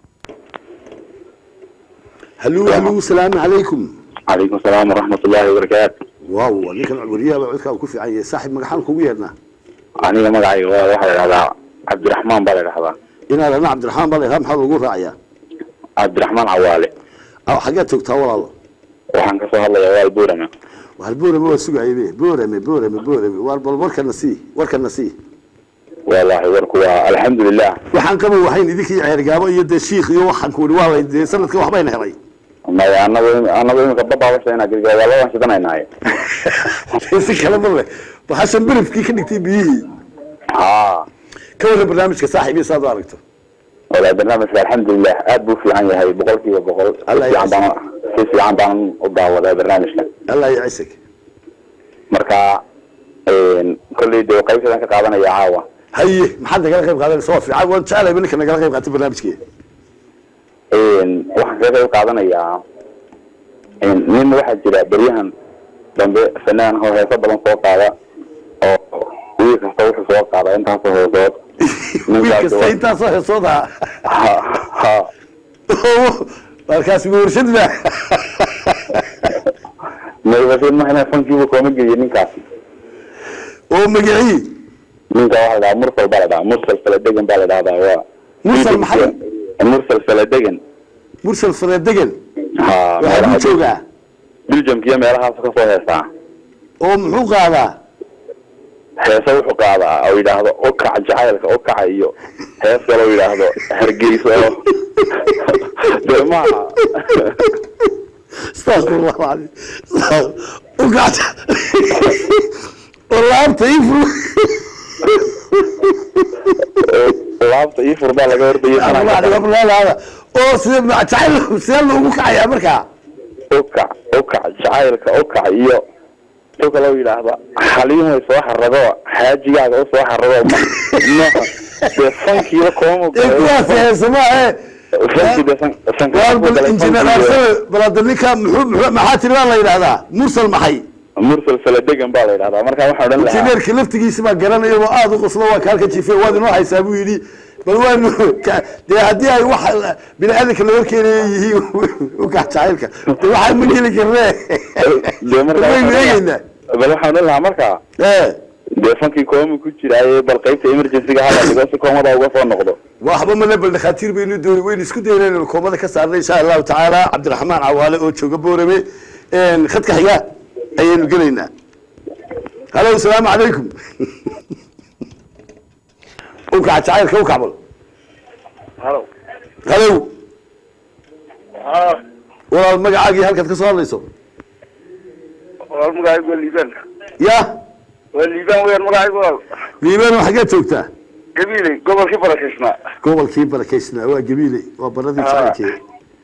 haluu haluu salaamu calaykum calaykum asalaam waraxmat ullaahi wabarakaatu waaw ninkan wariyaha baa codkaa ku fiican yahay saaxib magaxaan kugu yeedhnaa aniga magacayga waa waxaa la idhahdaa cabdiraxmaan baa la idhahdaa inaad ana cabdiraxmaan baa lahaa maxaa lagu raacayaa cabdiraxmaan cawaale aw xaggeed joogtaa walaalo waxaan ka soo hadlayaa waal buurame waar boorame waa sugaybe boorame boorame boorame waar bal warkana sii warkana sii wallaahi warku waa alxamdulilah waxaan qaba wahayn idinkii ceergaabo iyo dee shiikh iyo waxaan ku waa lay dee sanadka waxbayna helay maya anagu anagu imika babaabasayna girgaabaalaan shidanaynaay si kale ma leh waxaasan berifkii ka dhigtay biyihii ha ka warran barnaamijka saaxiibiya saad u aragto wala barnaamijka alxamdulilah aad buu fiican yahay boqol kiiba boqol si Allah fiican baan si fiican baan u daawadaa barnaamijka allah yacisig marka kolley dee qaybsadaan ka qaadanaya caawa haye maxaad nagala qayb qaadanaysa waa fiican waan jeclayba ninka nagala qayb qaatay barnaamijkii waxaan kaga qayb qaadanayaa nin waxaa jira beryahan dambe fanaan oo heeso badan soo qaada oo wiil kasta wuxuu soo qaada intaasoo heesood wiil kasta intaasoo heesooda ha ha markaas warshad ba maybasin mahna fankiibu kooma geliya ninkaasi oo magacii ninka waxaa la dhahaa mursal baa la dhahaa mursal faladegan baa la dhahdaa waa Mursal maxay? mursal faladegan mursal fareedegan ha waxaa meelaha- ku joogaa biljamka iyo meelahaas kasoo heesaa oo muxuu qaadaa heese wuxuu qaadaa oo yidhaahdo okaca jacaylka okaca iyo hees kale oo yidhaahdo hargeysa oo dee maaha astaqfirullah alcadiim ukacta oo laabta ii fur laabta ii fur baa laga Abulaada. hordayay oo sida jacayl sidee loogu kacayaa markaa okac okac jacaylka okac iyo tu kale oo yidhaahda xaliimoy soo xarago xaajigaaga u soo xarago maaha dee sankiiba kooma ee kuwaas heesama ee sanki dee san sanka waar bal injineer arsane bal hadda ninka muxuu muxuu maxaa tiri baa la yidhahdaa mursal maxay mursal saladegan baa la yidhahdaa marka waxaa odhan lahaa injineerka laftigiisa baa garanaya oo aada u qoslo waa kaalka jife waad inoo haysaa buu yidhi bal waanu ka- dee haddii ay wax bini aadanka la horkeenaya yihiin ukax jacaylka de waxaa ma heli karnee dee marka waynu eegeynaa bal waxaan odhan lahaa marka ee dee fankii kooma ku jiraaye bal qaybta emergencyga hala dhigo si koomada uga soo noqdo waxba male bal dhakhaatiir baynu dooni waynu isku dayna inaynu koomada ka saarna insha allahu tacaala cabdiraxmaan cawaale oo jooga boorame khadka xiga ayaynu gelaynaa halo asalaamu calaykum ukaca jacaylka ukacbal halo halow walaal magacaagii halkaad ka soo hadlayso walaal magacaygu waa liibaan ya waa liibaan weyaan magacaygu walaal liibano xaggeed joogtaa gabiiley gobolkii barakisnaa gobolkii barakaysnaa waa gabiile waa baradii Ah. jacaylkeeda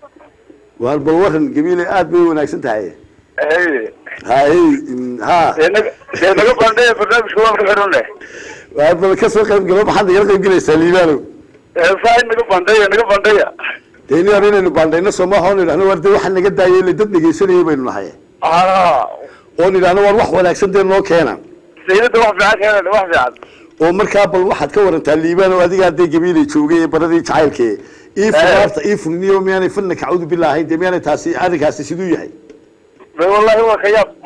waar bal waran gabiile aad bay u wanaagsan tahay haye hay mm, ha dee naga dee naga bandhaya barnaamijka waan ka xidhan leh waar bal ka soo qayb galo maxaad nagala qayb gelaysaa liibaano saa naga bandhaya naga bandhaya dee ni hor inaynu baandhayno soomaaha oon idhahno war dee waxaa naga daayay ile dad dhegaysanayay baynu nahay aa oon idhahno war wax wanaagsan dee noo keena sayidada wax fiican keenan wax fiican oo markaa bal waxaad ka warantaa liibaano adigaa dee gabiilay joogay ee baradii jacaylkee ii funaarta ii furniyo miyaanay fanna kacuudu billah ahayn dee miyaanay taasi arrinkaasi siduu yahay be wallahi waa ka yaab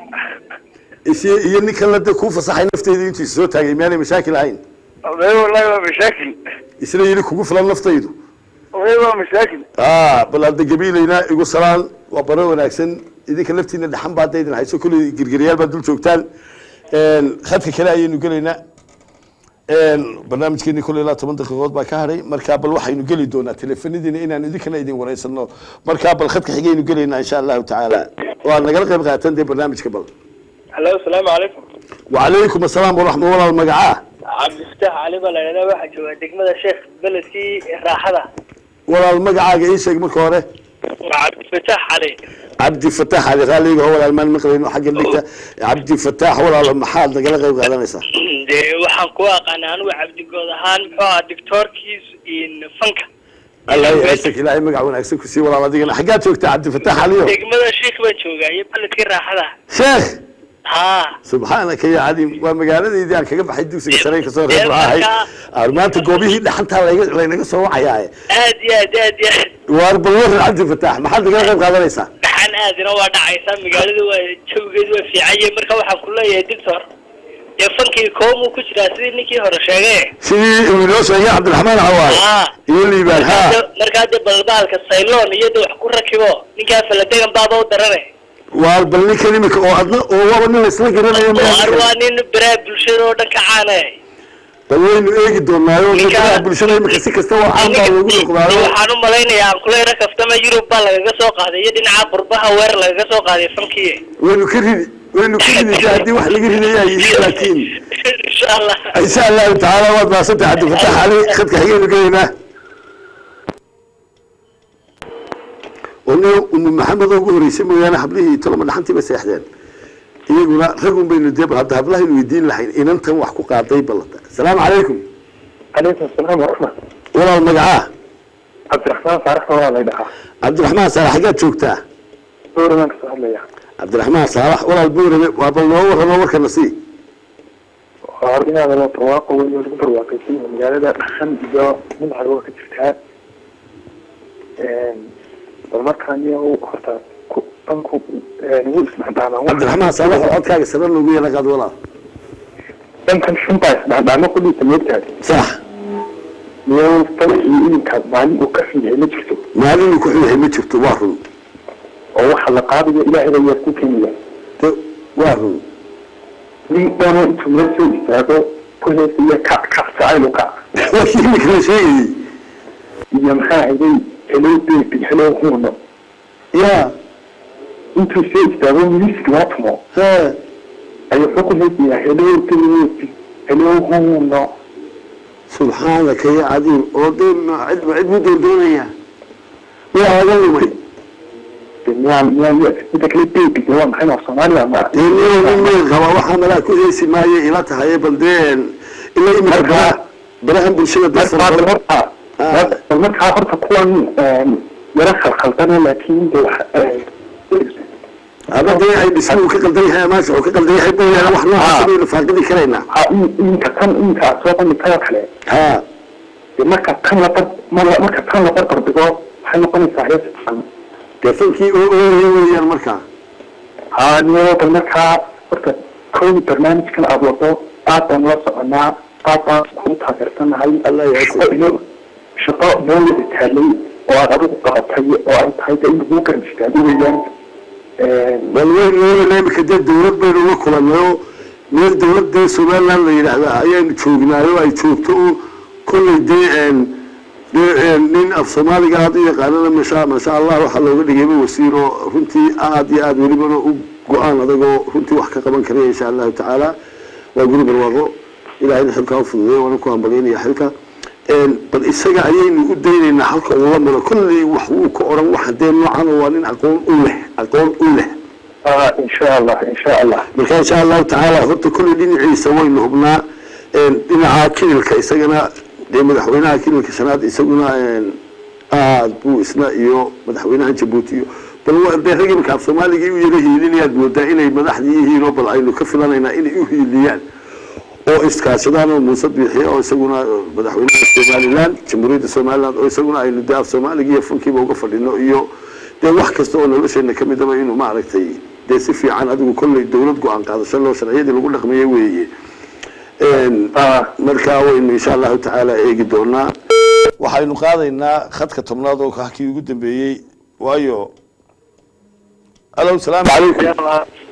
is iyo ninkan la dee kuu fasaxay nafteedu intuu is soo taagay miyaanay mashaakil ahayn be wallahi waa mashaakil isna yidhi kugu filan naftaydu be waa mashaakil ah bal hadda gabiilayna igu salaan waa baro wanaagsan idinka laftiina dhaxan baa hadda idin hayso kolley girgiryaal baa dul joogtaan khadka kale ayaynu gelaynaa barnaamijkeeni kolley ilaa toban daqiiqood baa ka hadhay markaa bal waxaynu geli doonaa teleefanadiina inaan idinkana idin wareysano markaa bal khadka xigaynu gelaynaa insha allahu tacaala waa nagala qayb qaatan dee barnaamijka bal halo asalaamu calaykum wacalaykum asalaam waraxma walaal magacaa cabdifataax cali baa la idhahdaa waxaa joogaa degmada sheekh beledkii raaxada walaal magacaaga ii sheeg marka hore waa cabdifataax cali cabdi fataax ali raaliga oo walaal maan maqlayno xagga dhigta cabdi fataax walaal maxaad nagala qayb qaadanaysaa dee waxaan ku aqaana anigu cabdigood ahaan muxuu ahaa dictoorkiis in fanka allah yaasik ilaahay magac wanaagsan ku sii walaal adigana xaggaad joogtaa cabdi fataax aliyo degmada sheekh baan joogaa iyo beledkii raaxada sheekh haa subxaanaka ya cadiim waa magaaladeydii aan kaga baxay dugsiga sare kasoo reer ahay Aan maanta goobihii dhaxantaa layga- laynaga soo wacayaaye aad iyo aad aad iyo aad waar bal waran cabdi fataax maxaad nagala qayb qaadanaysaa dhaxan aadina waa dhacaysaa magaalada waa jawigeedu waa fiicanye marka waxaan ku leeyahay dictor dee fankii koomuu ku jiraa sidii ninkii hore sheegay sidii uu inoo sheegay cabdiraxmaan cawaale haa iyo liibaan ha markaa dee balbaalka sayloon iyo de wax ku rakibo ninkaa faladegan baaba u darane waar bal ninkan imika oo adna oo waaba nin laysla garanayo ar waa miyaa nin baraha bulshada oo dhan ka caanay bal waynu eegi doonaayo Ninka- dadka bulshada imika si kasta waa caan baa loogu noqdaayo waxaan u malaynayaa aan kuleyra kaftama yurub baa lagaga soo qaaday iyo dhinaca qurbaha weer lagaga soo qaaday fankii waynu ka ridi waynu ka ridi de haddii wax laga ridayaa yihiin laakiin insha allah insha allahu tacaala waad maasantay cabdifatax cali khadka xigaynu gelaynaa ono umu maxamed oo ugu horeysay mooyaane hablihii toloma dhaxantii bay seexdeen iyaguna ragun baynu dee bal hadda hablahaynu weydiin lahayn inantan wax ku qaaday ballata asalaamu calaykum calaykum asalaam waraxmat walaal magacaa cabdiraxmaan faarax waa la dhahaa cabdiraxmaan saalax xaggaad joogtaa dowramaan kasoo hadlaya cabdiraxmaan saalax walaal buurame waa bal noo warranoo warkana sii waa inaada loo barwaaqo weyn oo lagu barwaaqaysan yahay magaalada dhaxan iyo dhinaca waa ka jirtaa bal markaan iyo horta ku dhanku ugu isdhexdhaamaan cabdiraxmaan saalax oo codkaaga sare loogu yeela qaad walaal dhankan shunbaa isdhexdhaamo kudhiisa moogtahay sax iyo tan iyo ilinkaas maalin uu ka xun yahay ma jirto maalin uu ku xun yahay ma jirto waa run oo waxa la qaadayo ilaahay baa yaa ku keeni waa run nin dhanoo intuu meel soo istaago ku heesaya kac kac jacaylu kac wakii imika la sheegayey iyo maxaa hayday hello baby hello huno ya intuu soo istaago music loo tumo he ayuu wuxuu ku heesayaa hello baby hello huno subxaanaka ya cadiim oo dee ma cid ma cid mu doondoonaya waa laga lumay miyaa miyaa midda kale baby waa maxay waa soomaaliya ma dee nin nin meel qaba waxaa malaa ku heesi maayo ila tahay bal dee ila imika Marka- baraha barahan bulshada dad fara marka badan horta Ah. markaa horta kuwan yara khalkhaldana laakiin de wax ama dee ay dhismuhu ka qaldan yahay amaasha uu ka qaldan yahay mooyaane wax noocaas baynu faaqidi karaynaa ha inka tan inka aad soo bandhigtay oo kale ha dee marka tan la bar mar- marka tan la barbar dhigo waxay noqonaysaa hees fiican dee fankii oo ooyaya weeyaan markaa ha niyo bal markaa horta koobi barnaamijkan aad wado aad baan la soconaa aad baan kugu taageersanahay Allah ya shaqo iyo shaqo meel wada taalay oo aad adigu qabatay oo ay tahay de in lagu garan istaago weeyaan bal weyn imika dee dawlad baynu la kulanayo meel dawladda somaliland la yidhaahda ayaanu joognaayo ay joogto oo kolley dee dee nin af soomaaliga aad u yaqaanana masha masha allah waxaa looga dhigayba wasiir oo runtii aad iyo aad welibana u go-aan adagoo runtii wax ka qaban karaya insha allahu tacaala waa guri barwaaqo ilahayna xilkaa u fududeeyo waana ku hambalyaynaya xilka bal isaga ayaynu u daynaynaa halka uu la maro kolley wax wuu ka odhan waxa dee noocan oo waa nin aqoon u leh aqoon u leh insha allah insha allah marka insha allahu tacaala horta kolley dhinaciisa waynu hubnaa dhinaca kililka isagana dee madaxweynaha kililka shanaad isaguna aad buu isna iyo madaxweynaha jabuuti iyo bal wa- dee rag imika af soomaaligii u yara hiilinayaad moodaa inay madaxdii yihiin oo bal aynu ka filanaynaa inay u hiiliyaan oo iskaashadaan oo muuse biixiye oo isaguna madaxweynaha somaliland jamhuuriyadda somaliland oo isaguna aynu dee af soomaaliga iyo funkiiba uga fadhino iyo dee wax kasta oo nolosheena ka midaba inuu maaragtay dee si fiican adigu kolley dawlad go-aan qaadasho loo sharciyadii lagu dhaqmaya weeye markaa waynu insha allahu tacaala eegi doonaa waxaynu qaadaynaa khadka tobnaad oo kii ugu dambeeyey waayo alo salaamu calaykum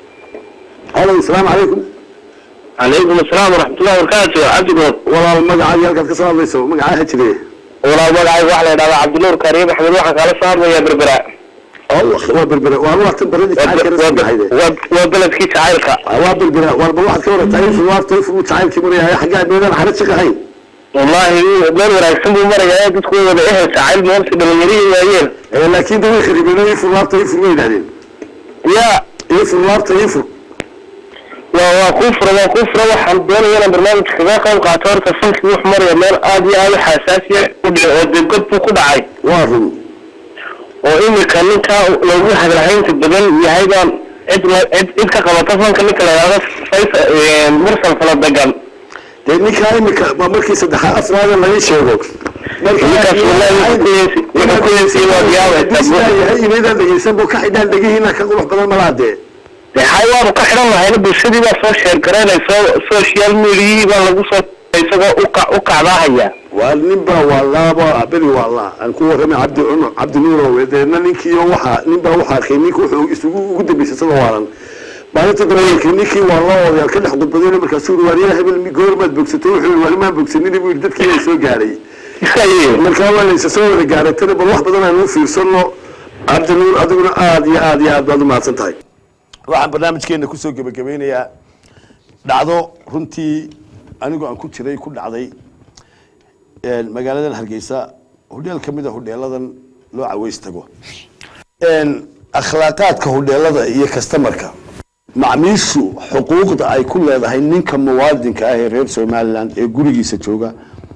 alo salaamu calaykum calaykum asalaam waraxmatullahi wabarakaatu cabdigood walaal magacaagi halkaad ka soo hadlayso magacaaha jire walaal magacayga waxaa la yidhahdaa cabdinuur kariim axmed waxaan kaala soo hadlayaa berbera allah waa berbera waa waqtan baradii jacaylka rasmahayde waa beledkii jacaylka waa berbera warba waxaad ka warataa ifur waafta ifur uu jacaylkii maraya xaggaa meelaan xarad shaqahayn wallahi meel wanaagsan buu marayaa dadku way wada ehel jacayl moolsi dhalinyarihii waayeen laakiin de way kharibeen ifur laabta ifur way yidhahdeen ya ifur laabta ifur waa waa kuu fura waa kuu fura waxaan doonaya inaan barnaamijka kaga qayb qaato horta funkii wuxuu maraya meel aad iyo aad u xasaasiya u dhici oo dee god buu ku dhacay waa run oo imika ninkaa loogu hadalhaynta badan yahay baan cid la cid cid ka qabata fanka ninka la yidhahdo faysal mursal fala degan dee ninkaa imika waa markii saddexaad afraada laga sheego ninkaas wallahi wuxuu ku yeesi wuxuu ku yeesi waa diyaabaysa yahay inaydaan dhegeysan buu ka xidhaan dhegihiina ka qurux badan malaa dee dee xay waanu ka xidhan lahayna bulshadii baa soo sheer garaynayso social mediayihii baa lagu soo isagoo uka u kacdaahaya waa nin baa waa laaba beri waa laa aan ku warramay cabdi cumar cabdi nuurow deedna ninkiiyo waxaa nin baa waxaa arkay ninka wuxuu isugu ugu dambeysay isagoo waalan maalinta dambe ninkii waa loo odayaal ka dhex gudbadayna markaasuu yiri waaryaha hebel goormaad bogsatay wuxuu yiri waalimaan bogsanin buu yiri dadkii ay soo gaadhay markaa waa laysa soo wada gaaray tani bal wax badan aynu u fiirsano cabdi nuur adiguna aad iyo aad iyo aad baad u mahadsan tahay waxaan barnaamijkeena kusoo gebagabeynayaa dhacdo runtii anigoo aan ku jiray ku dhacday magaaladan hargeysa hodheel ka mid a hodheeladan loo caweys tago akhlaaqaadka hodheelada iyo kastamarka macmiishu xuquuqda ay ku leedahay ninka muwaadinka ah ee reer somaliland ee gurigiisa jooga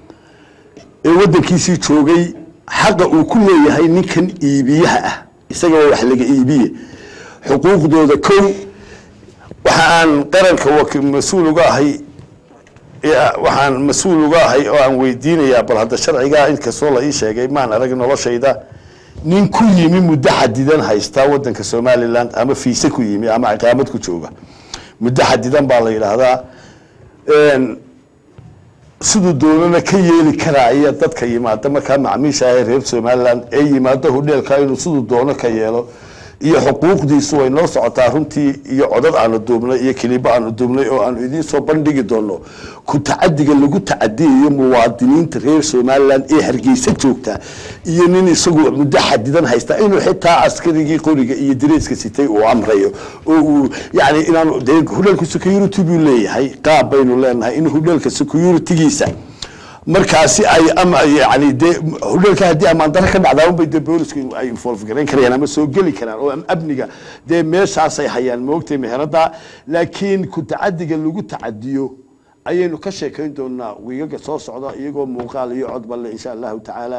ee wadankiisii joogay xaqa uu ku leeyahay ninkan iibiyaha ah isaga waa wax laga iibiye xuquuqdooda kow waxa aan qaranka waki- mas-uul uga ahay ee waxaan mas-uul uga ahay oo aan weydiinayaa bal hadda sharcigaa inkastoo la ii sheegay maan arag noloshayda nin ku yimi muddo xadidan haystaa wadanka somaliland ama fiise ku yimi ama ciqaamad ku jooga muddo xadidan baa la yidhaahdaa Een, siduu doonana ka yeeli karaya dadka yimaada markaa macmiisha ah ee reer somaliland ee yimaado hodheelka inuu siduu doono ka yeelo iyo xuquuqdiisu way noo socotaa runtii iyo codad aanu duubnay iyo kilibo aanu duubnay oo aanu idiin soo bandhigi doono ku tacadiga lagu tacadiyayo muwaadiniinta reer somalilan ee hargeysa joogta iyo nin isagu muddo xadidan haysta inuu xitaa askarigii qoriga iyo direyska sitay uu amrayo oo uu yani inaanu dee hudheelka security buu leeyahay qaab baynu leenahay in hudheelka securitygiisa markaasi ay ama yani dee hudheelka haddii amaan daro ka dhacdaa unbay dee boolisku ay involve garayn karayaan ama soo geli karaan oo am- amniga dee meeshaasay hayaan moogtay meherada laakiin ku tacadiga lagu tacadiyo ayaynu ka sheekayn doonaa wiigaga soo socda iyagoo muuqaal iyo codba le insha allahu tacaala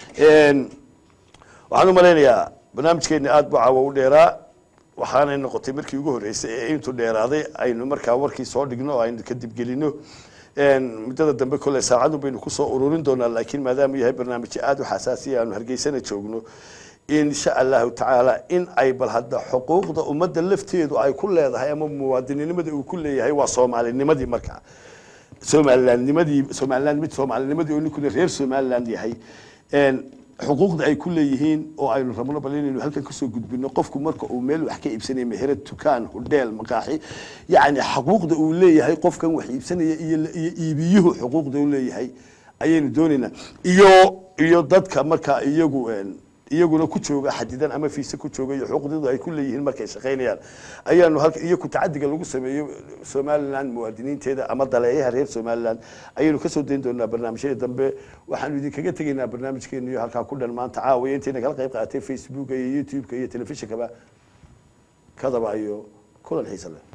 waxaan u malaynayaa barnaamijkeeni aada buu caawa u dheeraa waxaanay noqotay markii ugu horreysay ee intuu dheeraaday aynu markaa warkii soo dhigno oo aynu kadib gelino muddada dambe kole saacadu baynu kusoo ururin doonaa laakiin maadaama yahay barnaamijyo aada u xasaasiya aanu hargeysana joogno insha allahu tacaala in ay bal hadda xuquuqda ummadda lafteedu ay ku leedahay ama muwaadininimada uu ku leeyahay waa soomaalinimadii markaa somalilandnimadii somaliland mid soomaalinimadii oo ninkuna reer somaliland yahay xuquuqda ay ku leeyihiin oo aynu rabno bal inaynu halkan kasoo gudbino qofku marka uu meel wax ka iibsanaya meherad dukaan hudheel maqaaxi yacni xuquuqda uu leeyahay qofkan wax iibsanaya iyo iyo iibiyuhu xuquuqda uu leeyahay ayaynu doonaynaa iyo iyo dadka marka iyagu iyaguna ku jooga xadidan ama fiise ku jooga iyo xuquuqdooda ay ku leeyihiin markay shaqaynayaan ayaanu halka iyo ku tacadiga lagu sameeyo somaliland muwaadiniinteeda ama daleeyaha reer somaliland ayaynu kasoo dayn doonaa barnaamijyada dambe waxaanu idinkaga tegaynaa barnaamijkeenu iyo halkaa ku dhan maanta caawiya intayna kala qayb qaaatay facebooka iyo youtube-ka iyo telefishinkaba kadaba iyo kulan xiisa leh